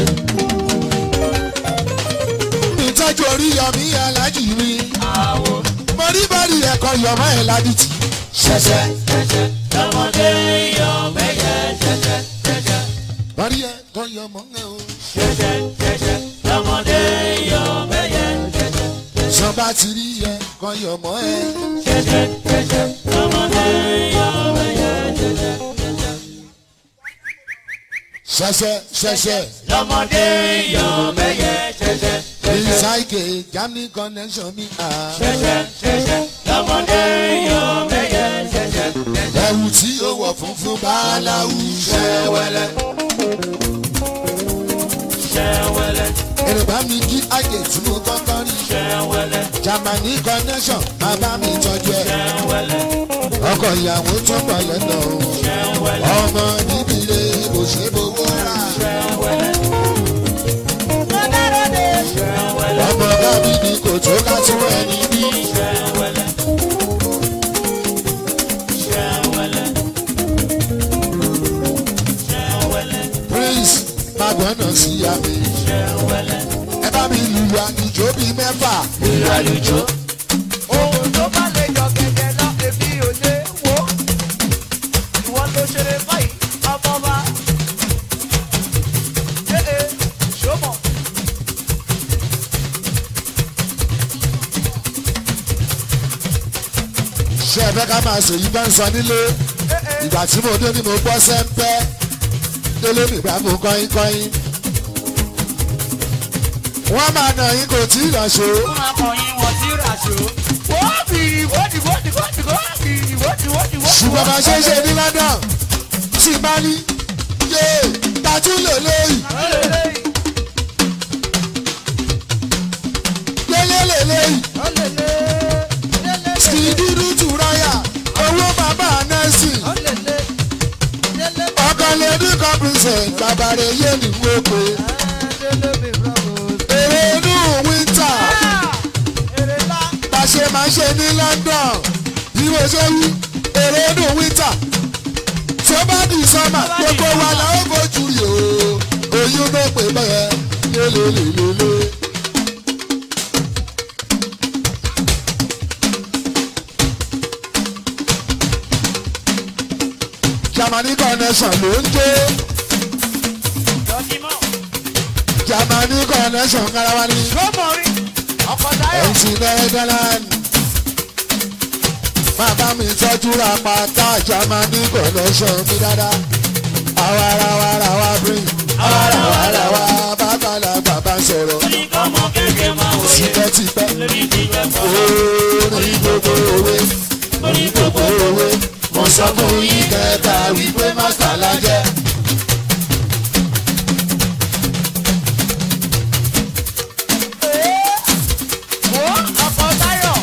ìtọ́jú orí yọmí alájì mi mo rí bọ́ọ̀lì ẹ̀kọ́ yọmọ ẹ̀ ládìtì ṣẹ̀ṣẹ̀ Ṣẹ̀ṣẹ̀ lọ́mọdé yọ mẹ́yẹ ṣẹ̀ṣẹ̀ ṣẹ̀ṣẹ̀. bọ́ọ̀lì ẹ̀kọ́ yọmọ ẹ̀ o. Ṣẹ̀ṣẹ̀ ṣẹ̀ṣẹ̀ lọ́mọdé yọ mẹ́yẹ ṣẹ̀ṣẹ̀. sọba ti rí ẹ̀kọ́ yọmọ ẹ̀. Ṣẹ̀ṣẹ̀ ṣẹ̀ṣẹ̀ lọ́mọdé yọ mẹ́yẹ ṣẹ̀ṣẹ̀. ṣẹ̀ṣẹ̀ ṣẹ̀ṣẹ̀ Lọ́mọdé yọ mẹ́yẹ ṣẹ̀ṣẹ̀ ṣẹ̀ṣẹ̀. ìsáìkè germany connection mi à. Ṣẹ̀ṣẹ̀ ṣẹ̀ṣẹ̀ lọ́mọdé yọ mẹ́yẹ ṣẹ̀ṣẹ̀ ṣẹ̀ṣẹ̀. ẹ̀wù tí ó wọ̀ funfun báláwù ṣẹ́wẹ́lẹ́. Ṣẹ̀wẹ̀lẹ̀ èròbá mi kí àjè tí mo kọ́kọ́ rí. ṣẹ̀wẹ̀lẹ̀ germany connection máa bá mi tọ́jú ẹ̀. ṣẹ̀wẹ̀lẹ̀ ọkọ̀ ìyàwó tún pọ̀ lẹ́nà o. ṣẹ̀wẹ̀lẹ̀ ọmọ níbi ilé kò ṣe é bówó rà. ṣẹ̀wẹ̀lẹ̀. Ṣẹ̀wẹ̀lẹ̀ ọmọ gábí ni kò tó ká tún ẹni bí. ṣẹ̀wẹ̀lẹ̀ ṣẹ̀wẹ̀lẹ̀ ṣẹ̀wẹ̀lẹ̀ prince magbọ́nà sí àmì. ṣẹ̀wẹ̀lẹ̀. ẹ bá mi lùlù àníjó bíi mẹ́fà. Ìràlùjọ ohun tó bá lè jọ gẹ́gẹ́ lọ èmi ò lè wò ó ìwọ ló ṣeré báyìí ọmọ bá ee ṣọmọ ṣé ẹ fẹ́ ká máa ṣèyí bá ń sọ nílé. ìgbà tí mo dé ni mo gbọ́ sẹ́ńpẹ́ délé mi bá mú kọ́yìn kọ́yìn. wọ́n máa nà yín kò tí ì lọ ṣó. fún akọyin wọn sí ràṣọ. wọ́n bìrì wọ́dì wọ́dì wọ́dì wọ́dì wọ́dì wọ́dì wọ́dì. ṣùgbọ́n bá ṣe é ṣe ní london tí bá ní yé tajú lè léyìí lélẹ̀ lè léyìí skiduru turaya owó bàbá nẹ́sì ọkàn lè ní kọ́pìnsẹ̀ bàbá rẹ̀ yé ní wọ́pẹ́ èrè inú wíńtà bá ṣe máa ṣe ní london bí mo ṣe wí èròdùn wíńtà tó bá di sọ́mà gbogbo wa la ó fojú rí o oyún ló pè bẹ́ẹ̀ lélelélele. Germany connection ló ń jó Lọ́dímọ̀. Germany connection kára wa ní. Lọ́mọ rí. Ọkọ̀ táyọ̀. MC Netherland. Máa bá mi tọ́jú ra pátá Germany connection mi dáadáa. Àwarawarawa bring. Àwarawarawa bàbàlà bàbá sọ̀rọ̀. Ní kọ́mọ kéèké máa wòye. Tipẹ́tipẹ́. Lórí ìdíje pọ̀. Orí gbogbo òwe. Orí gbogbo òwe. Mo sọ fún yín kẹta wípé mástà la jẹ́. Wo ọkọ̀ táyọ̀.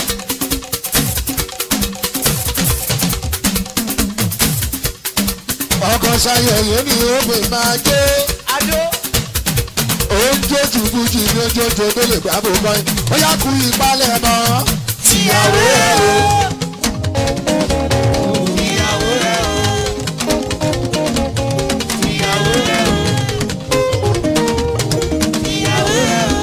Ọkọ̀ ṣayẹyẹ ni ó pè máa jó. Adó. oúnjẹ jùbújì ní ojoojó tó lè gbà bó bọ́yì ó yá kú ìpalẹ̀ mọ́ tìyàwó ẹ̀ o. Ìyàwó rẹ̀ o. Ìyàwó rẹ̀ o. Ìyàwó rẹ̀ o.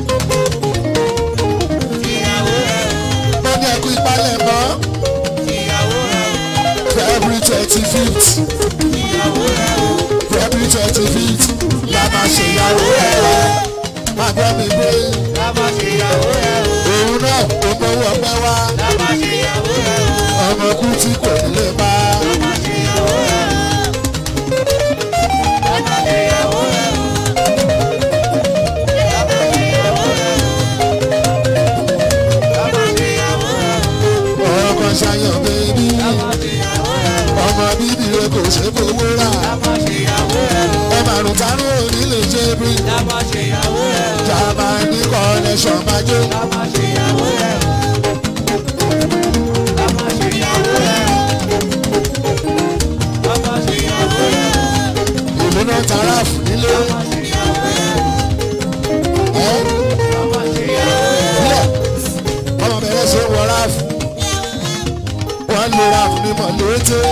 Ìyàwó rẹ̀ o. mo ní ẹkú ìpalẹ̀ mọ́ Ìyàwó rẹ̀ o. february twenty fifth Ìyàwó rẹ̀ o. february twenty fifth la máa ṣe ìyàwó ẹ̀ o. má gbọ́ mi pé Lábá ṣe ìyàwó rẹ̀ o. òun náà ó mọ́wọ́ ọpẹ́ wá Lábá ṣe ìyàwó rẹ̀ o. ọmọ kú tí kò ní lè bá Lábá ṣe ìyàwó rẹ̀ o. Lábá ṣe ìyàwó rẹ̀ o. Lábá ṣe ìyàwó rẹ̀ o. Lábá ṣe ìyàwó rẹ̀ o. ọkọ̀ ṣayọ̀ bẹ́ẹ̀ni Lábá ṣe ìyàwó rẹ̀ o. ọmọ bíbí rẹ kò ṣe fowó rà Lábá ṣe ìyàwó rẹ̀ o. ẹ màrún tánú òní lè ṣe bí Lábá ṣe ìyàwó rẹ̀ o. Germany connection máa jó. Lábá ṣe ìyàwó rẹ̀ o. Lábá ṣe ìyàwó rẹ̀ o. Lábá ṣe ìyàwó rẹ̀ o. ìlú náà tara fún nílé Lábá ṣe ìyàwó rẹ̀ o. ẹ Lábá ṣe ìyàwó rẹ̀ o. bílẹ̀ ọmọ bẹ̀rẹ̀ ṣe wọ ráàfù wọ́n lo ráàfù ní mọ̀lẹ́tẹ́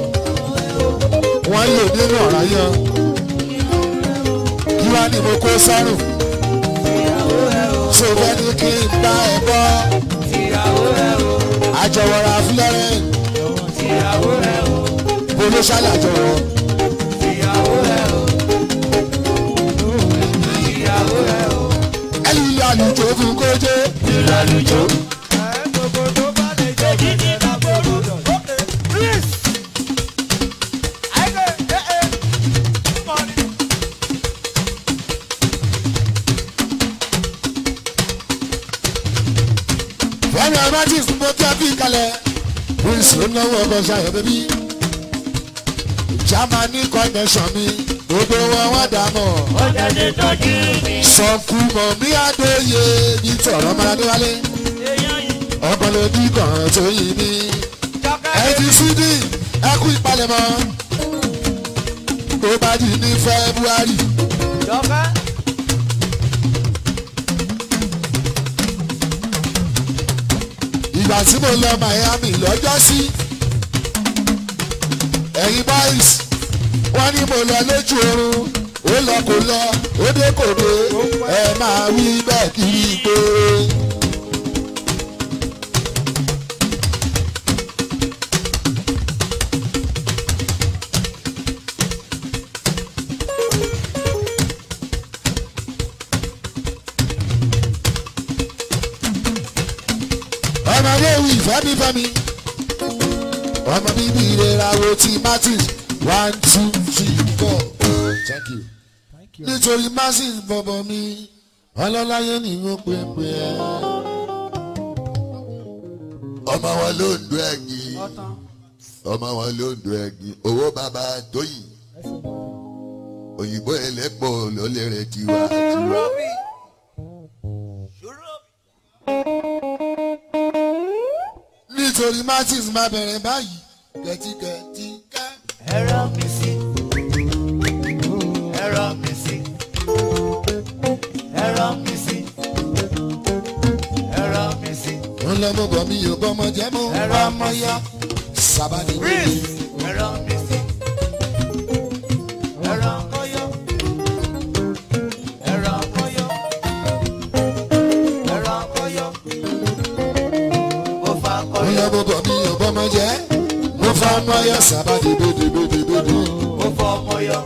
wọ́n lò nínú ọ̀rá yan kí wá ní mo kó sọ́rùn Ìyàwó rẹ̀ o. ṣé o fẹ́ ní kí n bá ẹ bọ́ Ìyàwó rẹ̀ o. àjọwọ́ra fúlẹ́rẹ́ Ìyàwó rẹ̀ o. bolo ṣàlàjọwọ́ Ìyàwó rẹ̀ o. Ìyàwó rẹ̀ o. ẹ̀lú ilé àlùjọ fún kójé Ìlú àlùjọ. gbogbo tó bá lè jẹ́ jíjẹ lágbóró dọ̀. Please. àìkè ẹ ẹ mọ̀ni. fẹ́mi amatis mo kí a fi kalẹ̀ prince ló náwó ọkọ̀ ṣayọ̀ bẹ́bí Germany connection mi gbogbo wọn wọ́n dà mọ́. Ó jáde tọ́jú mi. sọ̀kù mọ̀ mí àdóye ní tọ̀rọ̀ máa níwálé Èèyàn yìí. ọkàn ló bí kan tó yìí ní. ẹ ti sídì ẹ kú ìpalẹ̀mọ́ tó bá di ní february jọ̀kẹ́. ìgbà tí mo lọ miami lọ́jọ́ sí ẹ̀yin boys wọ́n ní mo lọ lójú oorun ó lọ kó lọ ó dé kò dé ẹ máa wí bẹ́ẹ̀ kiri pé. ọmọdé wí fẹ́mi fẹ́mi ọmọ bíbí ìrera wo ti martins one two three four thank you nítorí martins bọ̀bọ̀ mi ọlọ́láyé ni ó pè pé ẹ́. ọmọ wọn ló ń do ẹ̀yìn ọmọ wọn ló ń do ẹ̀yìn owó bàbá tóyìn òyìnbó ẹlẹ́pọ̀ ló lè rẹ̀ tiwa tiwa. rọ́bì. nítorí martins máa bẹ̀rẹ̀ báyìí kẹ́tíkẹ́tí ká. Ẹ̀rọ mi sí. Ẹ̀rọ mi sí. Ẹ̀rọ mi sí. Ẹ̀rọ mi sí. ń lọ mọ bọ̀ mi ò bọ́mọ jẹ́ mú Ẹ̀rọ ọmọ yá. sábàdì Prince. Ẹ̀rọ mi sí. Ẹ̀rọ kọ́yọ́. Ẹ̀rọ kọ́yọ́. Ẹ̀rọ kọ́yọ́. Mo fa bóyá kọ́yọ́. mo bọ̀ mí ò bọ́mọ jẹ́ mo fa ọmọ yọ sábàdì bèdèbèdèbèdè. Mo fọ ọmọ yọ.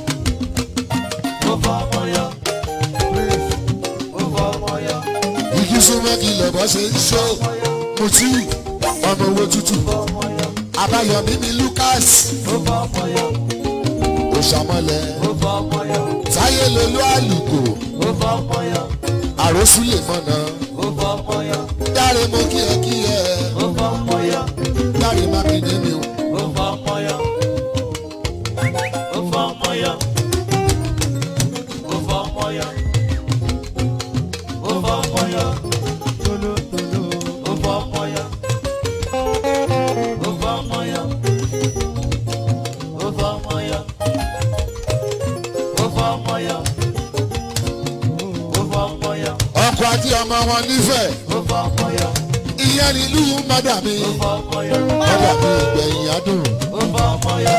Mo fọ ọmọ yọ. Prince. Mo fọ ọmọ yọ. igi súnmọ́ kí lọ́bọ̀ ṣe ń ṣó mutí ọmọ owó tútù Mo fọ ọmọ yọ. abáyọmí mi lucas Mo fọ ọmọ yọ. òṣàmọlẹ Mo fọ ọmọ yọ. táyé lolú àlùkò Mo fọ ọmọ yọ. àròsù lè mọ̀nà Mo fọ ọmọ yọ. dáre mo kí ẹ kí ẹ Mo fọ ọmọ yọ. dáre mákindé mi o Mo fọ ọmọ yọ. Mo fọ ọmọ yọ. Mo fọ ọmọ yọ. Mo fọ ọmọ yọ. Mo fọ ọmọ yọ. Mo fọ ọmọ yọ. Mo fọ ọmọ yọ. Mo fọ ọmọ yọ. Mo fọ ọmọ yọ. ọkọ àti ọmọ wọn nífẹ̀ẹ́ Mo fọ ọmọ yọ. ìyẹn nílùú mọ́dà mi Mo fọ ọmọ yọ. mọ́dà mi ìgbẹ̀yìn adùn Mo fọ ọmọ yọ.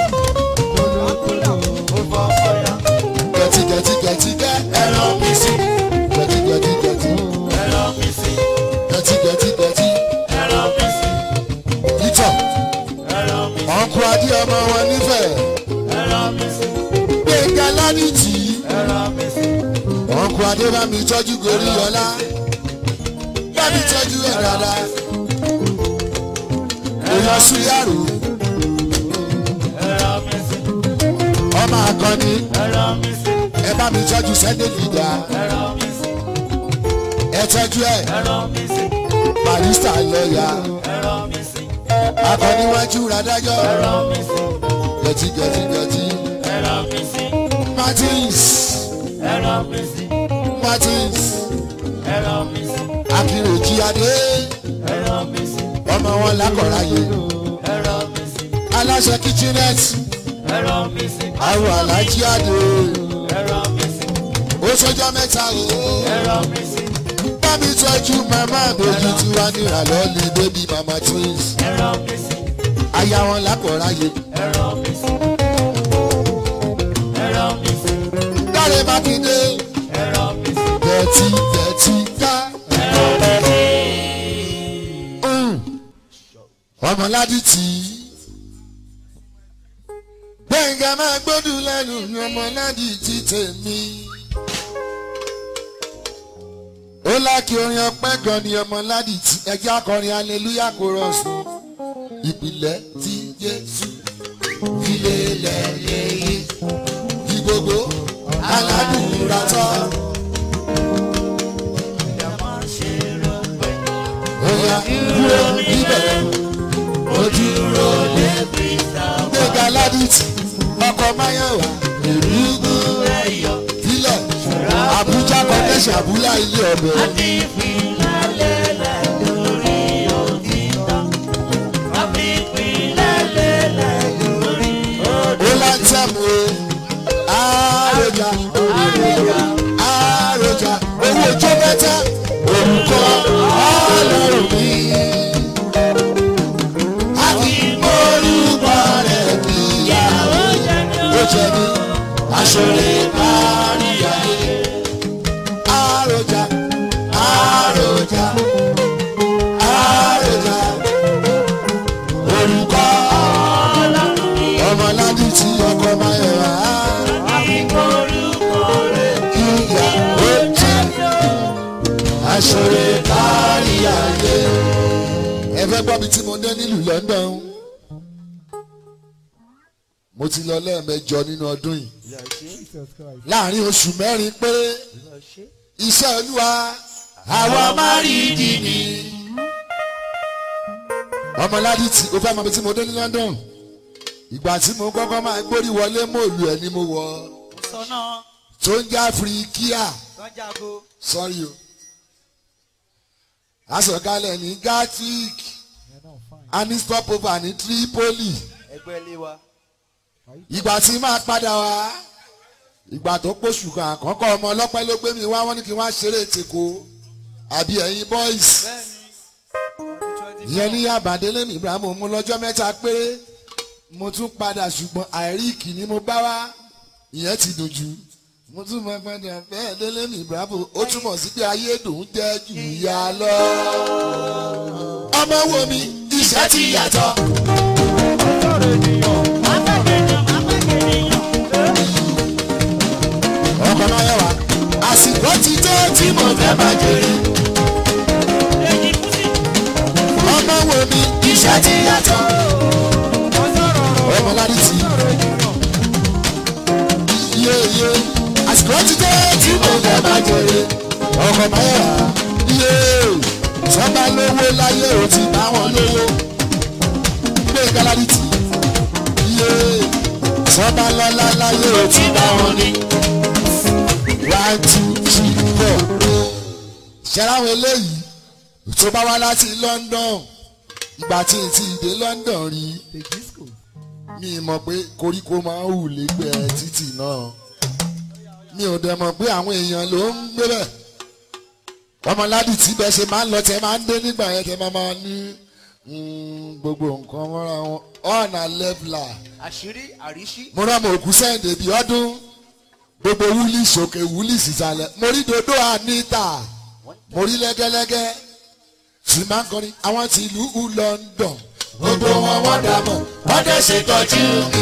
Mo fọ ọmọ yọ. gẹ̀tì gẹ̀tì gẹ̀tì gẹ́ Ẹ̀rọ mi sí. gẹ̀tì gẹ̀tì gẹ̀tì Ẹ̀rọ mi sí. gẹ̀tì gẹ̀tì gẹ̀tì Ẹ̀rọ mi sí. ìtọ̀ Ẹ̀rọ mi sí. ọkọ àti ọmọ wọn nífẹ̀ẹ́ Ẹ̀rọ mi sí. gbẹ̀ngà ládìtì Ẹ̀rọ mi sí. ọkọ adébámi tọ́jú gorí ọlá bámi tọ́jú ẹ̀ dáadáa èèyàn súyàrò Ẹ̀rọ mi sí. ọmọ akọni Ẹ̀rọ mi sí. ẹ bá mi tọ́jú sẹ́ndé fìdá Ẹ̀rọ mi sí. ẹ tọ́jú ẹ Ẹ̀rọ mi sí. barista lọ́ọ̀yà Ẹ̀rọ mi sí. akọni wájú radájọ́ Ẹ̀rọ mi sí. gẹ̀tì gẹ̀tì gẹ̀tì Ẹ̀rọ mi sí. martins Ẹ̀rọ mi sí. martins Ẹ̀rọ mi sí. akínrèjì adé Ẹ̀rọ mi sí. ọmọ wọn lákọ̀ọ́ráyé Ẹ̀rọ mi sí. aláṣẹ kitchenet Ẹ̀rọ mi sí. àwọn alájí adé Ẹ̀rọ mi sí. ó sọjọ́ mẹ́ta o. Ẹ̀rọ mi sí. bá mi tọ́jú màmá àbójú tí wàá nira lọ́ọ̀lì bébí mama twins Ẹ̀rọ mi sí. aya wọn lákọ̀ọ́ráyé Ẹ̀rọ mi sí. Ẹ̀rọ mi sí. dáre mákindé Ẹ̀rọ mi sí. tẹ̀tí tẹ̀tí ká Ẹ̀rọ mi sí. ọmọládì tí gbẹ̀ngà máa gbódùn lẹ́nu ní ọmọládì tí tèmi ó lákì orin ọpẹ́ gan ni ọmọládì tí ẹjẹ́ akọrin aleluya kò rọ̀sùn ìpìlẹ̀ tí jésù ilé lẹ́yìn kí gbogbo aládùúrà tọ́. Oya dúró níbẹ̀ ó dúró gbẹ̀gà ládìtì ọkọ̀ máyọ̀wá èrúgbó tilẹ̀ Àbújá kọ́kẹ́sì àbúlá ilé ọbẹ̀ ó láńtẹ̀mù o àròjà àròjà owó ojú mẹ́ta orúkọ ọlọ́run mi. àti orúkọ rẹ̀ níyà ó jẹ́ mi aṣọ́lé kárí ayé. àròjà àròjà àròjà orúkọ ọmọládì tí ọkọ máa yẹ wá. ìyá ó jẹ́ aṣọ́lé kárí ayé. ẹ fẹ́ gbọ́ mi tí mo dé nílùú London mo ti lọ lẹ́ẹ̀mẹjọ nínú ọdún yìí láàrin oṣù mẹ́rin péré iṣẹ́ olúwa àwa máa rí ìdí ni. ọmọládì tí o fẹ́ mọ mi tí mo dé ní London ìgbà tí mo kọ́kọ́ máa gbórí wọlé mọ́ọ̀lù ẹ̀ ni mo wọ̀ Sọ́nà tó ń já firikia Tọ́jàgo. sọ́rí o asọ̀kalẹ̀ ní Gatwick a ní stopover ní Tripoli Ẹgbẹ́ ilé wa. ìgbà tí máa padà wá ìgbà tó pòṣù kan àkọ́kọ́ ọmọ ọlọ́pẹ́ ló gbé mi wá wọ́n ní kí wọ́n á ṣeré tèkó àbí ẹ̀yin boys Bẹ́ẹ̀ni. ìyẹn ní àbàdélé mi ibrahim mo lọ́jọ́ mẹ́ta péré mo tún padà ṣùgbọ́n àìrí ìkíní mo bá wá ìyẹn ti dùn jù mo tún mọ padà bẹ́ẹ̀ délé mi ibrahim ó túmọ̀ sí pé ayé dùn jẹ́ jù yá lọ. ọmọ wo mi iṣẹ́ ti yàtọ̀. ọkọ̀ náà yẹ wá àsìkò ti tó tí mo fẹ́ máa jèrè. ọmọ wo mi iṣẹ́ ti yàtọ̀. ọmọ lárí tì í yéye àsìkò ti tó tí mo fẹ́ máa jèrè. ọkọ̀ náà yẹ wá yé sọ́ba lówó láyé ò ti bá wọn lówó. gbé galari tì í yé sọ́ba lọ́lá láyé ò ti bá wọn ní one two three four. ṣẹ́ráwọn eléyìí tó bá wá láti London ìgbà tí n ti dé London rí mi mọ̀ pé koríko máa ń hù lẹ́gbẹ̀ẹ́ títì náà mi ò dẹ̀ mọ̀ pé àwọn èèyàn ló ń gbé bẹ̀ ọmọládì tí bẹ́ẹ̀ ṣe máa ń lọ tẹ́ máa ń dé nígbà yẹn tẹ́ máa máa ní mm, gbogbo nǹkan mọ́ra wọn ọ̀nà lẹ́fìlà àṣírí àríṣí. mo rán mọ̀ òkú sẹ́ǹdẹ̀ bíi ọdún gbogbo wúlì sókè wúlì sísàlẹ̀ mo rí dodo anita mo rí lẹ́gẹ́lẹ́gẹ́ tí máa ń kọrin àwọn ti ìlú London gbogbo wọn wọ́n dà mọ̀ wọ́n dẹ̀ ṣètọ́jú mi.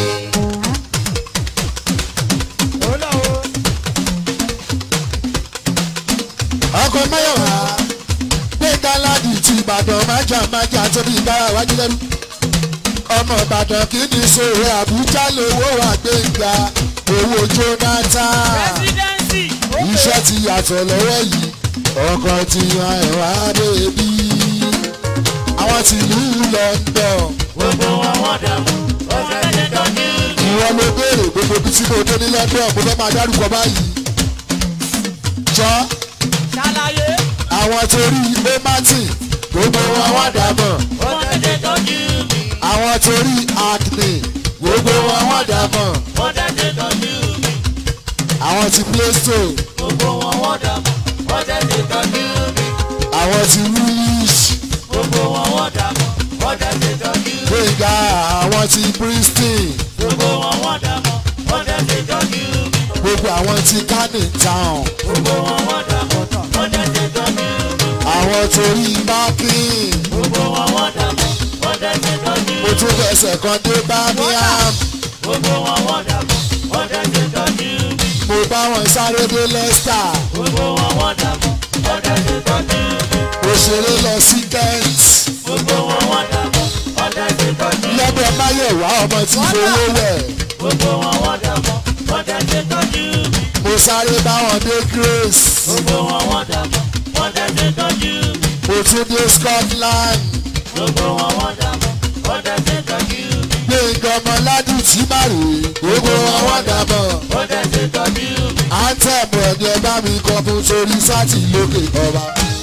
ọkọ̀ mẹ́wàá gbé gáládì ti Ìbàdàn májà májà tóbi ìbára wájú lẹ́nu ọmọ Ìbàdàn kì í ní sòrò Àbújá lówó àgbéǹga owó Jonathan iṣẹ́ ti yàtọ̀ lọ́wọ́ yìí ọkọ̀ ti yan ẹ̀wà bèbí àwọn ti ìlú London Gbogbo wọn wọ́n dààmú, ó fẹ́ ṣe tọ́jú. ìwọ ló béèrè gbogbo ibi tí mo dé ní London mo fẹ́ máa dárúkọ báyìí jọ ṣàlàyé. àwọn torí ilé martin gbogbo wọn wọ́n dàbọ̀ Ó fẹ́ ṣe tọ́jú mi. àwọn torí acne gbogbo wọn wọ́n dàbọ̀ Ó fẹ́ ṣe tọ́jú mi. àwọn ti play store Gbogbo wọn wọ́n dààmú, ó fẹ́ ṣe tọ́jú mi. àwọn ti woolish Gbogbo wọn wọ́n dààmú, ó fẹ́ ṣe tọ́jú mi. gbẹ̀ngà àwọn ti bristol Gbogbo wọn wọ́n dààmú, ó fẹ́ ṣe tọ́jú mi. gbogbo àwọn ti canning town Gbogbo wọn wọ́n dààmú, ó fẹ́ ṣe tọ́jú mi. àwọn torí marking Gbogbo wọn wọ́n dààmú, ó fẹ́ ṣe tọ́jú mo mi. tún fẹsẹ̀ kan dé birmingham Gbogbo wọn wọ́n dààmú, ó fẹ́ ṣe tọ́jú mi. mo bá wọn sáré dé leicester Gbogbo wọn wọ́n dààmú, ó fẹ́ ṣe tọ́jú mi. mo ṣeré lọ sí kent Gbogbo wọn wọ́n dààmú, ó fẹ́ ṣe tọ́jú mi. lọ́dọ̀ máyẹ̀wá ọmọ tí fowó wẹ̀ Gbogbo wọn wọ́n dààmú, ó fẹ́ ṣe tọ́jú mi. mo sáré bá wọn dé grace Gbogbo wọn wọ́n dààmú, ó fẹ́ ṣe tọ́jú mi. mo tún dé scotland Gbogbo wọn wọ́n dààmú, ó fẹ́ ṣe tọ́jú mi. gbẹ̀ngàn ọmọládì tí má rè é gbogbo wọn wọ́n dàbọ̀ Ó fẹ́ ṣe tọ́jú mi. anthem ẹ̀dẹ̀ bá mi kọ fún sórí sátì lókè ọba.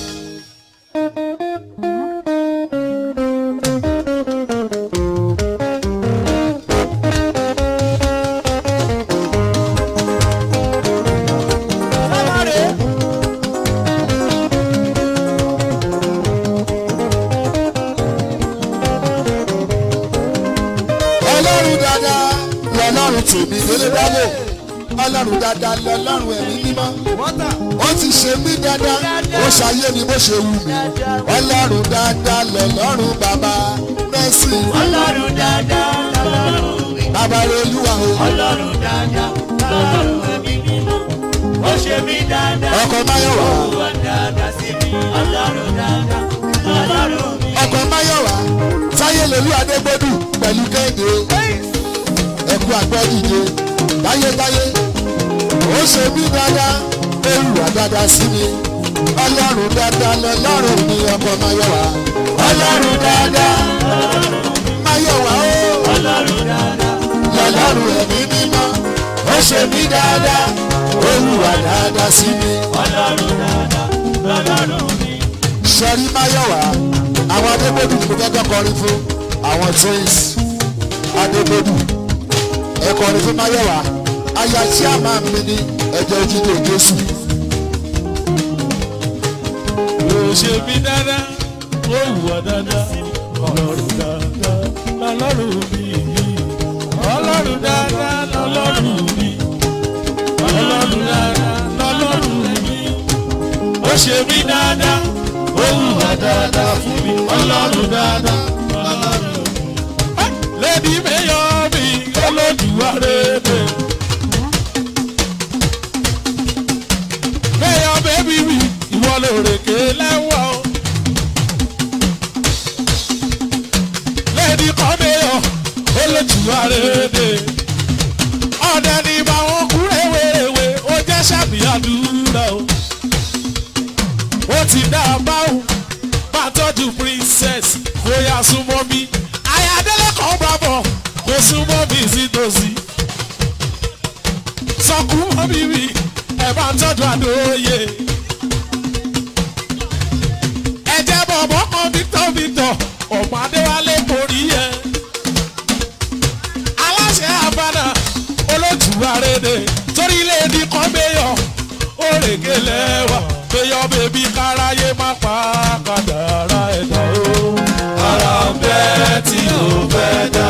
ọlọ́run dáadáa lọ́lọ́run tèmi délé dábò ọlọ́run dáadáa lọ́lọ́run ẹ̀mí mímọ́ wọ́tà. ó ti ṣe mí dáadáa ó ṣayé mi bó ṣe wù mí ọlọ́run dáadáa lọ́lọ́run bàbá mẹ́sì Ọlọ́run dáadáa lọ́lọ́run mi. bàbá olúwa o Ọlọ́run dáadáa lọ́lọ́run ẹ̀mí mímọ́. Ó ṣe mí dáadáa. ọkọ̀ máyọ̀wá Ó wà dáadáa sí mi. Ọlọ́run dáadáa lọ́lọ́run mi. ọkọ̀ máyọ̀wá táyé lolú adégbòdù pẹ̀lú kéde ẹ̀kú àgbẹ̀dìde táyétáyé ó ṣe mí dáadáa ó hùwà dáadáa sí mi ọlọ́run dáadáa lọ́lọ́run mi ọkọ̀ máyọ̀wá ọlọ́run dáadáa máyọ̀wá ó Ọlọ́run dáadáa. lọ́lọ́run ẹ̀mí mímọ́ ó ṣe mí dáadáa ó hùwà dáadáa sí mi. Ọlọ́run dáadáa lọ́lọ́run mi. sọrí máyọ̀wá àwọn adébódù ni mo fẹ́ kọ́ kọrin fún àwọn twins adébódù ẹ kọrin fún máyọ̀wá aya tí a máa mi ní ẹ̀jẹ̀ jíjẹ jésù Ó ṣe mí dáadáa. Ó wù ọ́ dáadáa. ọlọ́run dáadáa lọ́lọ́run mi ọlọ́run dáadáa lọ́lọ́run mi ọlọ́run dáadáa lọ́lọ́run mi ó ṣe mí dáadáa ó hùwà dáadáa fún mi ọlọ́run dáadáa lọ́lọ́run mi. lẹ́ni mẹ́yọ̀ mi olódùwà rẹ̀ mẹ́yọ̀ bẹ́bí mi ìwọ lòrèké lẹ́wọ̀ o. lẹ́ni kan mẹ́yọ̀ olódùwà rẹ̀ ọ̀dẹ ni báwọn kú rèwerèwe ó jẹ́ sàbíàdúrà o ó ti dá a báwò máa tọ́jú princess kó yá súnmọ́ mi ayádélé kan bá bọ̀ kó súnmọ́ mi sítòsí sọkú mọ́ mi mi ẹ̀ bá ń tọ́jú àdóyè ẹ̀jẹ̀ bọ̀bọ̀ kan victor victor ọ̀pọ̀ adéwálé borí ẹ̀ aláṣẹ àbádà olójú àrèdè torí ilé ní kan gbéyọ̀ òrèké lẹ́wà gbéyọ̀ bèbí káráyé má pa kàdàrà ẹ̀dá o. ara ń bẹ tí ò fẹ́ dá.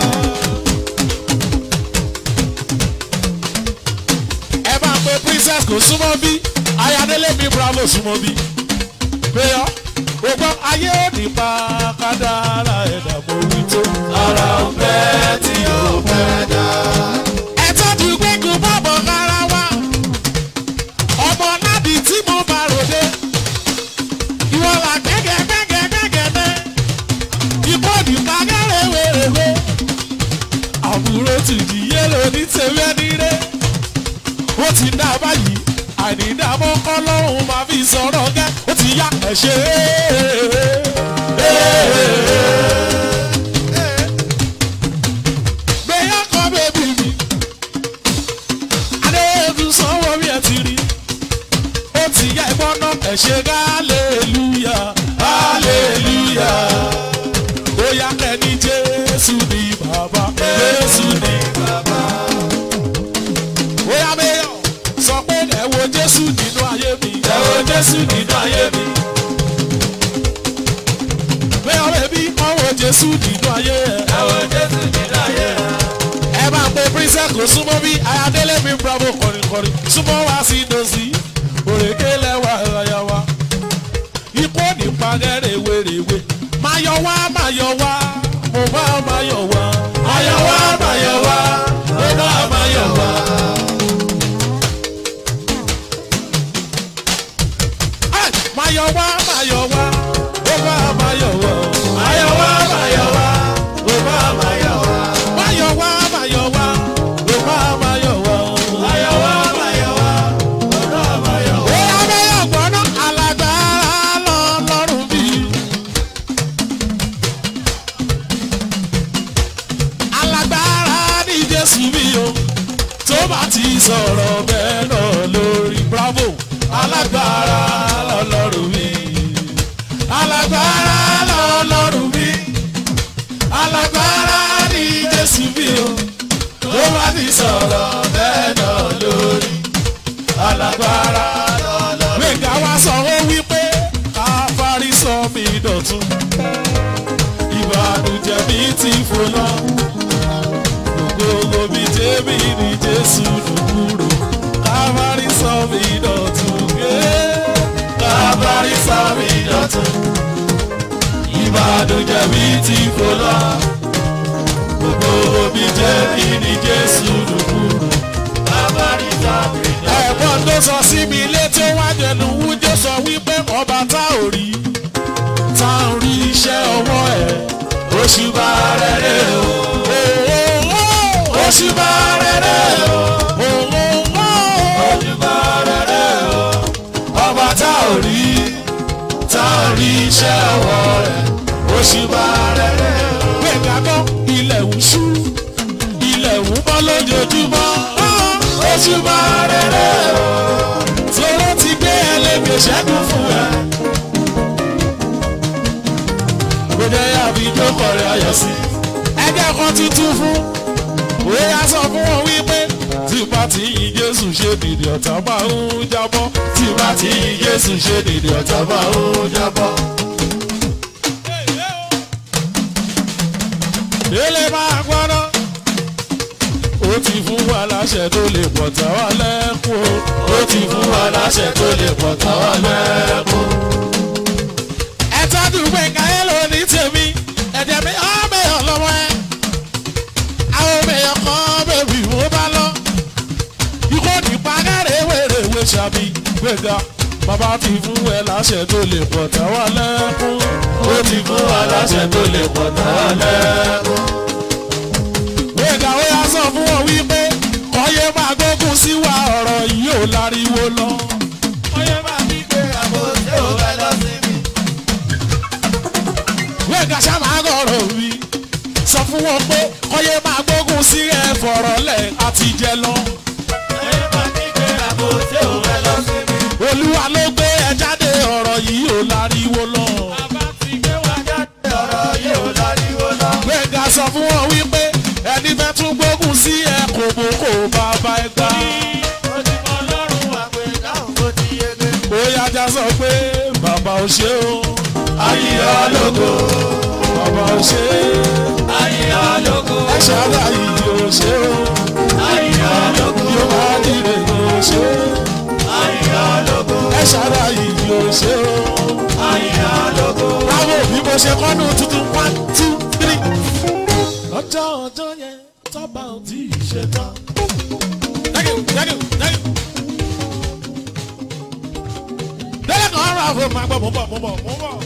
ẹ bá pe princess kò súnmọ́ bí ayadélé mi bravo súnmọ́ bí. gbéyọ̀ gbogbo ayé ò ní pa kàdàrà ẹ̀dá mo wí tó. ara ń bẹ tí ò fẹ́ dá ẹ̀tọ́jú gbẹ́gun bọ́bọ̀ lára wa ọmọ nábì tí mo bá ròde ìwọ là gẹ́gẹ́ gẹ́gẹ́ gẹ́gẹ́ dẹ́ ìbò nípa gẹ́rẹ́ wèrèwé àbúrò tìjì yẹ́lò ní tèmi ẹni rẹ̀ ó ti dá báyìí àìnídàmọ́ kọ́ lọ́rùn máa fi sọ̀rọ̀ gẹ́ ó ti yá ẹ̀ ṣe gbéyà kọ́ bébí mi adéhùn sanwó mi ẹ̀ ti rí ó ti yá ẹ̀gbọ́n náà ẹ̀ ṣe hallelúyà hallelúyà ó yá kẹ́ni jésù ní bàbá jésù ní bàbá ó yá mẹ́yọ̀ sọ pé ẹ wo jésù nínú ayé mi ẹ wo jésù nínú ayé mi mẹ́yọ̀ bẹ́bí wọ́n wo jésù nínú ayé ẹ ẹ wo jésù nínú ayé ẹ ẹ bá pe princess kò súnmọ́ bí ayadélé mi bravo kọrinkọrin súnmọ́ wá sí dòsí òrèké lẹ́wà ẹ̀yà wa ikú nípa gẹ́rẹ́ wèrèwé máa yọ wá máa yọ wá mo bá máa yọ wá máa yọ wá máa yọ wá mo bá máa yọ wá. Ẹ, máa yọ wá máa yọ wá mo bá máa yọ wá máa yọ wá máa yọ wá mo bá máa yọ wá. Máa yọ wá máa yọ wá mo bá máa yọ wá. Máa yọ wá máa yọ wá mo bá máa yọ wá. Ó yá bẹ́ẹ̀ ọ̀gbọ́n alágbára lọ lọ́rùn bí. Alágbára ní Jésù mi o, tó bá ti sọ̀rọ̀ bẹ́ẹ̀ náà lórí bravo. Alágbára lọ lọ́rùn mi. Alágbára lọ lọ́rùn mi. Alágbára ní Jésù mi o, tó bá ti sọ̀rọ̀ bẹ́ẹ̀ náà lórí. Alágbára lọ lọ́rùn mi. Gbẹ̀gà wa sọ ó wípé káfárí sọ mi dọ̀tun. Ìbànújẹ́ mi ti fò lọ. Gbogbo mi tèmi ní Jésù dùkúrò. Káfárí sọ mi dọ̀tun. Káfárí sọ mi dọ̀tun. Ìbànújẹ́ mi ti fò lọ. Gbogbo mi tèmi ní Jésù dùkúrò. Káfárí sọ mi dọ̀tun. Ẹ̀gbọ́n tó sọ sí mi létí wá jẹnu wújẹ́ sọ wípé ọba tá ò rí tá ò rí iṣẹ́ ọwọ́ ẹ̀ òṣùbà rẹ̀ rẹ̀ o. òṣùbà rẹ̀ rẹ̀ o. òṣùbà rẹ̀ rẹ̀ o. ọba tá ò rí tá ò rí iṣẹ́ ọwọ́ rẹ̀ òṣùbà rẹ̀ rẹ̀ o. gbẹ̀gà gbọ́ ilẹ̀ ń ṣú ilẹ̀ ń bọ́ lójoojúmọ́ òṣùbà rẹ̀ rẹ̀ o. tóró ti gbé ẹlẹ́gbẹ̀ẹ́ ṣẹ́gun fún ẹ. kò jẹ́ àbí jókòó rẹ̀ ayọ̀ sí. ẹgbẹ́ kan tuntun fún òwe á sọ fún wọn wípé tí bá ti yin Jésù ṣe dìde ọ̀tá máa ń jábọ́ tí bá ti yin Jésù ṣe dìde ọ̀tá máa ń jábọ́. délé máa gbọ́dọ̀ ó ti fún wa láṣẹ tó lè pọ̀ tá wa lẹ́kùn o ó ti fún wa láṣẹ tó lè pọ̀ tá wa lẹ́kùn. ẹ tọ́jú gbẹ̀ngà ẹ lò ní tèmi ẹ̀jẹ̀ mi ọ́ bẹ̀yọ̀ lọ́wọ́ ẹ àwọn bẹ̀yọ̀ kan bẹ̀bí mo bá lọ ikú nípa kẹ́rẹ́ wèrèwé ṣàbí gbẹ̀ngà bàbá ti fún ẹ láṣẹ tó lè pọ̀ tá wa lẹ́kùn ó ti fún wa láṣẹ tó lè pọ̀ tá wa lẹ́kùn gbẹ̀gà ó yà sọ fún wọn wípé kọ́yé máa gbógun sí wa ọ̀rọ̀ yìí ò láriwo lọ. kọ́yé máa ní pé àbò ṣé ò fẹ́ lọ sí mi. gbẹ̀gà sábà gọ̀rọ̀ mi sọ fún wọn pé kọ́yé máa gbógun sí ẹ fọ̀rọ̀ lẹ̀ àti jẹ lọ. kọ́yé máa ní pé àbò ṣé ò fẹ́ lọ sí mi. olúwa ló gbé ẹ jáde ọ̀rọ̀ yìí ò láriwo lọ. bàbá ti gbé wa jáde ọ̀rọ̀ yìí ò láriwo lọ. gbẹ̀gà sọ fún wọn wípé ẹni fẹ́ tún gbógun sí ẹ kò bó kò bàbá ẹ gbà. bóyá ajá sọ pé bàbá ò ṣe o. ayíyá lógo. bàbá ò ṣe. ayíyá lógo. ẹ ṣáájà yìí ò ṣe o. ayíyá lógo. yóò máa dìde ò ṣe. ayíyá lógo. ẹ ṣáájà yìí ò ṣe o. ayíyá lógo. báwo bí mo ṣe kọ́nu tuntun one two three ọjọ́ ọjọ́ yẹn tọ́ba ò tí ì ṣe tán. Thank you, thank you, thank you. Délé kan ọ̀rọ̀ àfọ̀ máa gbọ́ mò ń bọ̀ mò ń bọ̀ mò ń bọ̀.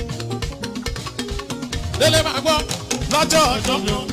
Délé máa gbọ́ lọ́jọ́ ọjọ́ yẹn.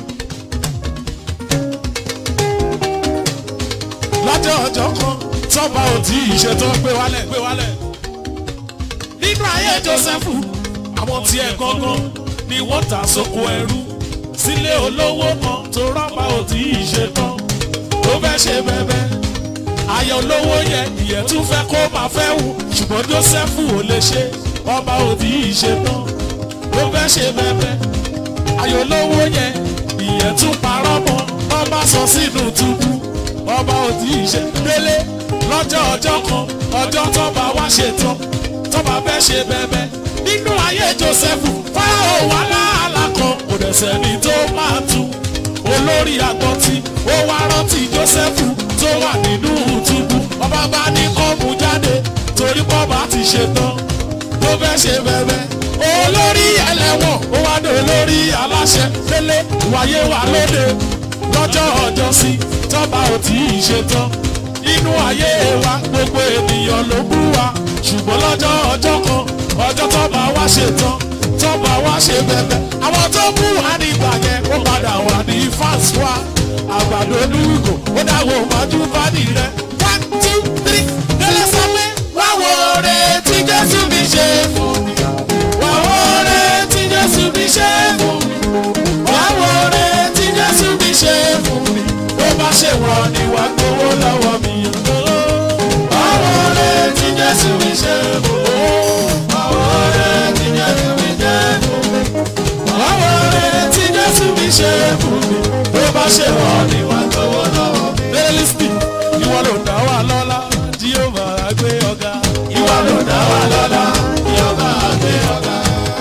Lọ́jọ́ ọjọ́ kan tọ́ba ò tí ì ṣe tán gbé wálẹ̀ gbé wálẹ̀. Nínú ayé Jósẹ́fù, àwọn tiẹ̀ gangan ni wọ́n tà sóko ẹrú sílé olówó kan tó rọ́bà ò tí ì ṣe tán tó fẹ́ ṣe bẹ́bẹ́ ayọ̀ olówó yẹn ìyẹn tún fẹ́ kó máa fẹ́ wù ṣùgbọ́n Jósẹ́fù ò lè ṣe ọba ò tí ì ṣe tán tó fẹ́ ṣe bẹ́bẹ́ ayọ̀ olówó yẹn ìyẹn tún parọ́ mọ́ ọba sọ sínú túbú ọba ò tí ì ṣe délé lọ́jọ́ ọjọ́ kan ọjọ́ tọ́ba wá ṣe tán tọ́ba fẹ́ ṣe bẹ́bẹ́ nínú ayé Jósẹ́fù fáwọn wà láàlá kan kò dẹ̀ sẹ́ni tó máa tu olórí àgbọ̀tí ó wá rántí Jósẹ́fù tó wà nínú túbú ọba bá ní kọ́ọ̀mù jáde torí pọ́ọ̀bà ti ṣe tán tó fẹ́ ṣe bẹ́bẹ́ olórí ẹlẹ́wọ̀n ó wá dé olórí aláṣẹ délé wáyé wà lóde lọ́jọ́ ọjọ́ sí tọ́ba ò tí ì ṣe tán nínú ayé wa gbogbo ènìyàn ló bú wa ṣùgbọ́n lọ́jọ́ ọjọ́ kan ọjọ́ tọ́ba wá ṣe tán tọ́ba wá ṣe bẹ̀bẹ̀ àwọn tó bú wa nígbà yẹn ó padà wà ní fans wa àgbàdo olúkò ó dáwọ́ májú bádì rẹ one two three délé sọ pé wáwo oore tí Jésù mi ṣe fún mi wáwo oore tí Jésù mi ṣe fún mi wáwo oore tí Jésù mi ṣe fún mi ó bá ṣe wọ́n ni wàá gbowó lọ́wọ́ mi wáwo oore tí Jésù mi ṣe fún mi wáwo oore tí Jésù mi ṣe fún mi wáwo oore tí Jésù mi ṣe fún mi ó bá ṣe wọ́n ni wàá gbowó lọ́wọ́ mi. bẹ́ẹ̀lísì ìwọ ló dá wa lọ́lá tí yóò máa gbé ọ̀gá. ìwọ ló dá wa lọ́lá tí yóò máa gbé ọ̀gá.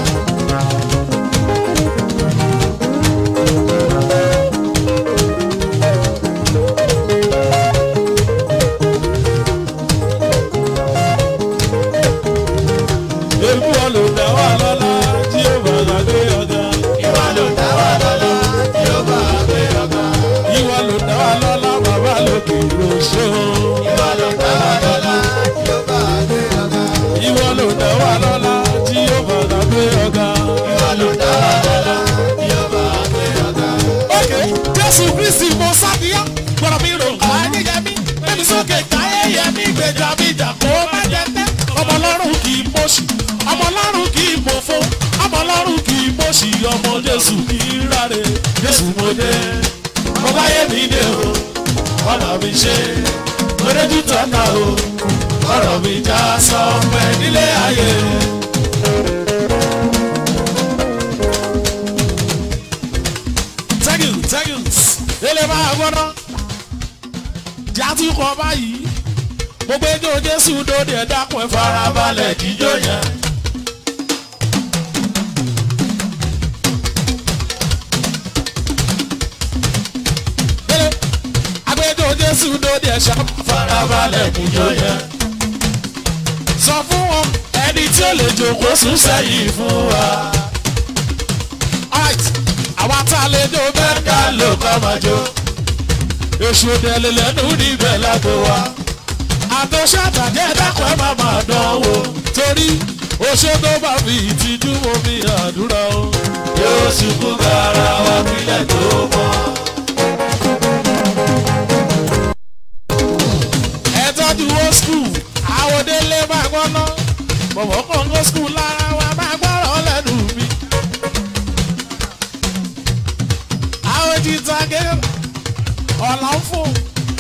Èmi wọn ló dá wa lọ́lá tí yóò máa gbé ọ̀gá. ìwọ ló dá wa lọ́lá tí yóò máa gbé ọ̀gá. ìwọ ló dá wa lọ́lá bàbá lókè ìròṣó. ìwọ ló dá wa lọ́lá tí yóò máa gbé ọ̀gá. ìwọ ló dá wa lọ́lá tí yóò máa gbé ọ̀gá. ìwọ ló dá wa lọ́lá tí yóò máa gbé ọ̀gá. ok jésù kristi mo sábìá gbọ́dọ̀ mi rò ayé yẹ mí bẹ́ẹ̀ni sókè káyé yẹ mí gbèjà mi jà kó má jẹ tẹ́ ọmọ ọlọ́run kì í mọ̀ṣì ọmọ ọlọ́run kì í mọ̀fó ọmọ ọlọ́run kì í mọ̀ṣì ọmọ jésù kì í ráre jésù mo dé mo bá yé mi dé o ọ̀nà mi ṣe oréjú tọ́ka o ọ̀rọ̀ mi já sọ pé nílé ayé. thank you thank you ele máa gbọ́dọ̀ jàdúkọ báyìí gbogbo ejò jésù dòde ẹ dákun ẹ farabalẹ̀ jíjó yẹn. jésù lóde ẹ̀ṣá farabalẹ̀ kùjọ yẹn. sọ fún wọn ẹni tí ó lè jókòó sún sẹ́yìn fún wa. Alright, àwa tá a lè jó bẹ́ẹ̀ ká lò ká máa jó. èṣù òdẹ̀lẹ̀ lẹ́nu níbẹ̀ lágbo wa. àtọ́ṣe àtàjẹ́ dákọ̀ ẹ̀ máa máa dán wò. torí oṣó tó bá fi ìtìjú omi àdúrà o. yóò ṣubú gara wa kílẹ̀ tó mọ́. ẹ tọ́jú ó skul àwọn délé máa gbọ́ná bọ̀bọ̀ kan ó skul lára wa máa gbọ́rọ̀ lẹ́nu mi. àwọn jìtàgé ọ̀là ń fò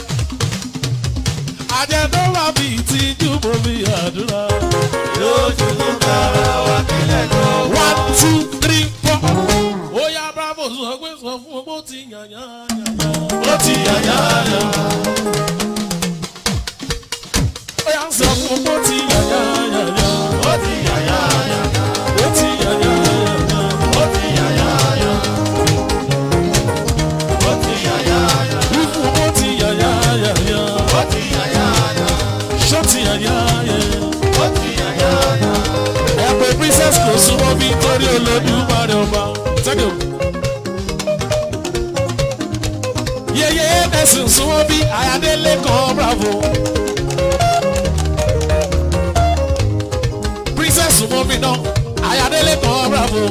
àjẹ̀dọ́ bá fi ìtìjú bomi àdúrà. yóò ṣubú gara wa kílẹ̀ tó mọ́. one two three four. ó yá bravo sọ pé sọ fún ọ bó ti yàn yàn yàn yàn. ó ti yàyà yà. ó yá sọ fún ọ bó ti yàn yàn yàn yàn. ó ti yàyà yà. ó ti yàn yàn yàn yàn. ó ti yàyà yà. ó ti yàyà yà. Ifu ó ti yàn yàn yàn yàn. ó ti yàyà yà. ṣó ti yàn yàn yàn. ó ti yàyà yà. ẹ pé princess kò súnmọ́ bí torí olódùmarè ọba. Thank you. yeye ẹ̀sìn súnmọ́ bí ayádélé kan bravo. princess súnmọ́ bí náà ayádélé kan bravo.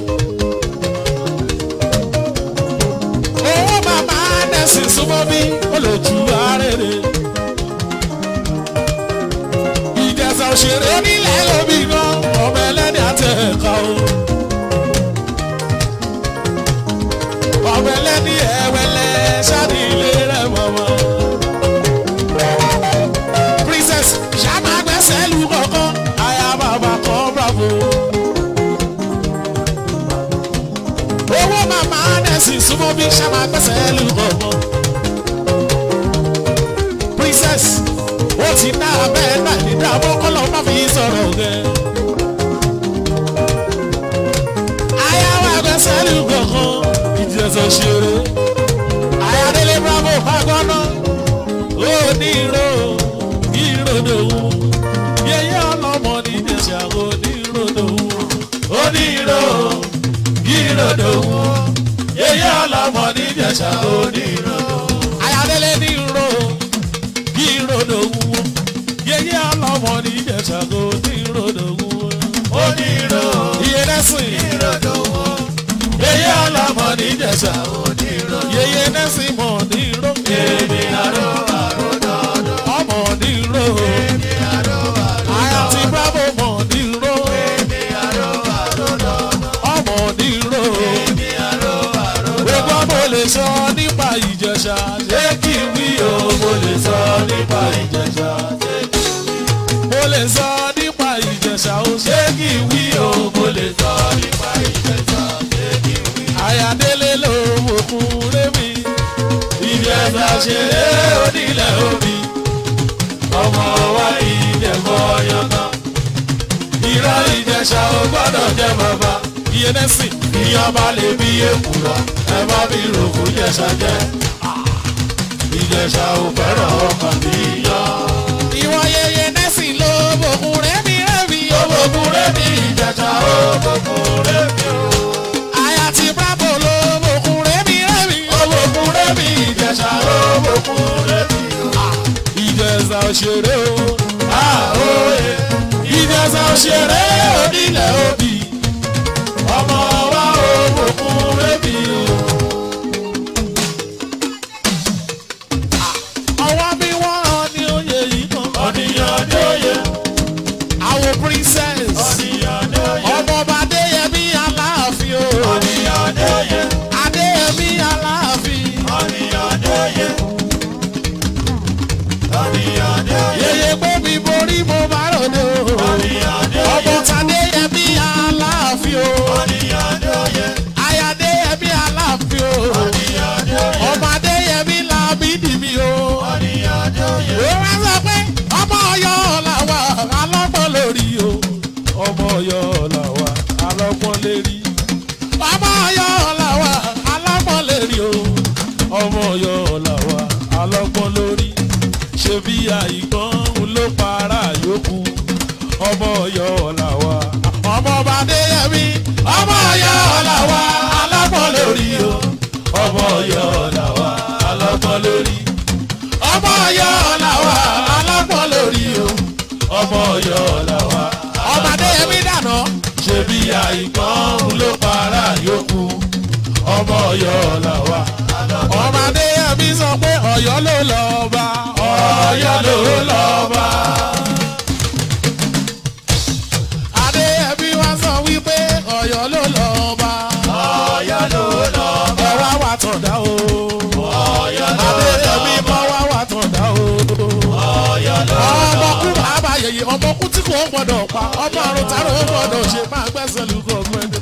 owó màmá ẹ̀sìn súnmọ́ bí olójú arére. ìjẹsà òṣèré onílẹ̀ lómi gan ọmọ ẹlẹ́ni àtẹ̀ká o. ọmọ ẹlẹ́ni ẹ̀wẹ̀lẹ̀ ṣáàdì ilé rẹ̀ mọ̀mọ́. princess ṣáàmà gbẹ́sẹ̀ lù kọ̀ọ̀kan aya bàbá kan bravo. owó màmá nẹ́sì súnmọ́ bí ṣáàmà gbẹ́sẹ̀ lù kọ̀ọ̀kan. princess ó ti ná abẹ́ náà ní dàbọ̀ kọ́lọ́ má fi sọ̀rọ̀ gẹ́. aya wa gbẹ́sẹ̀ lù kọ̀ọ̀kan ìjẹsẹ̀ ṣeré ayadele bravo fagbọnà onírò ìròdòwú yẹyẹ ọlọmọ ní ìjẹsà oníròdòwú onírò ìròdòwú yẹyẹ ọlọmọ ní ìjẹsà oníròdòwú ayadele nírò ìròdòwú yẹyẹ ọlọmọ ní ìjẹsà oníròdòwú onírò ìyẹnẹsìn ìrọ̀dọ̀wọ́. yẹyẹ ọlọmọ ní ìjẹsà onírò yẹyẹ nẹsìn mọ nírò èmi àrò àrò dọ́dọ̀. ọmọ nírò. èmi àrò àrò Aya ti bravo mọ̀ nírò, èmi àrò àrò dọ́dọ̀. ọmọ nírò. èmi àrò àrò Gbogbo mo lè sọ nípa ìjẹ̀ṣà, ṣé kí n wí o? mo lè sọ nípa ìjẹ̀ṣà. Mo lè sọ nípa ìjẹ̀ṣà, o ṣé kí n wí o? mo lè sọ nípa ìjẹ̀ṣà. ṣé kí n wí. Àyàdélé ló wòkun rémi. ìjẹ̀ṣà ṣeré onílẹ̀ omi. ọmọ wa ìjẹ̀bọ̀ yangan. ìrọ̀ ìjẹ̀ṣà ò gbọ́dọ̀ jẹ́ bàbá. Iye nẹ́sìn, ìyọba lè bí èkùrọ̀ ẹ má bí rògbò jẹ̀ṣà jẹ́. ìjẹ̀ṣà ò fẹ́ràn ọkàn bí yan. ìwọ yeye nẹ́sìn ló wòkun rémi rémi. Ogun rẹ̀ ní ìjẹ̀ṣà ogun rẹ̀ mi o. Àyà ti bravo ló wòkun rémi rémi. Ogun rẹ̀ ní ìjẹ̀ṣà ogun rẹ̀ mi o. Ìjẹ̀ṣà òṣèré o. Àhóyè Ìjẹ̀ṣà òṣèré onílẹ̀ òbí. ọmọ wa ogun rẹ̀ mi o. Ọwọ́ mi wọ́n rán ní oyè yìí kan. Ọ̀nìyàn ní òye, Àwọn princess. ọ̀nìyàn ní òye, Ọmọọba Adéyẹmí Aláàfin o. ọ̀nìyàn ní òye, Adéyẹmí Aláàfin. ọ̀nìyàn ní òye. Ọ̀nìyàn ní òye, Yèyé pé mi borí mo bá ròde o. ọ̀nìyàn ní Ọmọ òye, Tadéyẹmí Aláàfin o. ọ̀nìyàn ní òye, Aya Adéyẹmí Aláàfin o. ọ̀nìyàn ní òye, Ọmọ Adéyẹmí Lámídì mi o. ọ̀nìyàn ní òye. Ó wá sọ pé ọmọ Ọ̀yọ́ làwà alọ́gbọ́n lórí o. ọmọ ọ̀yọ́ làwa. ọmọ ọba adéyẹmí ọmọ ọ̀yọ́ làwa alápọ̀ lórí o. ọmọ ọ̀yọ́ làwa alápọ̀ lórí. ọmọ ọ̀yọ́ làwa alápọ̀ lórí o. ọmọ ọ̀yọ́ làwa. ọba adéyẹmí dànù. ṣebí àìkán ló para yòókù. ọmọ ọ̀yọ́ làwa. ọba adéyẹmí sọ pé ọ̀yọ́ ló lọ́ọ́ bá. ọ̀yọ́ ló lọ́ọ́ bá. adéyẹmí wá sọ wípé ọ̀yọ́ ló lọ́ọ́ bá. ọ̀yọ́ ló lọ bá. ẹ wá wà tọ̀dá o. ọ̀yọ́ ló lọ adéyẹmí kọ́ wá wà tọ̀dá o. ọ̀yọ́ ló lọ ọmọkú bàbá yẹyẹ ọmọkú tí kò gbọdọ̀ pa ọmọ àrùn tààrà ó gbọdọ̀ ṣe máa gbẹ́sẹ̀ lùkọ̀ gbẹ́dẹ̀.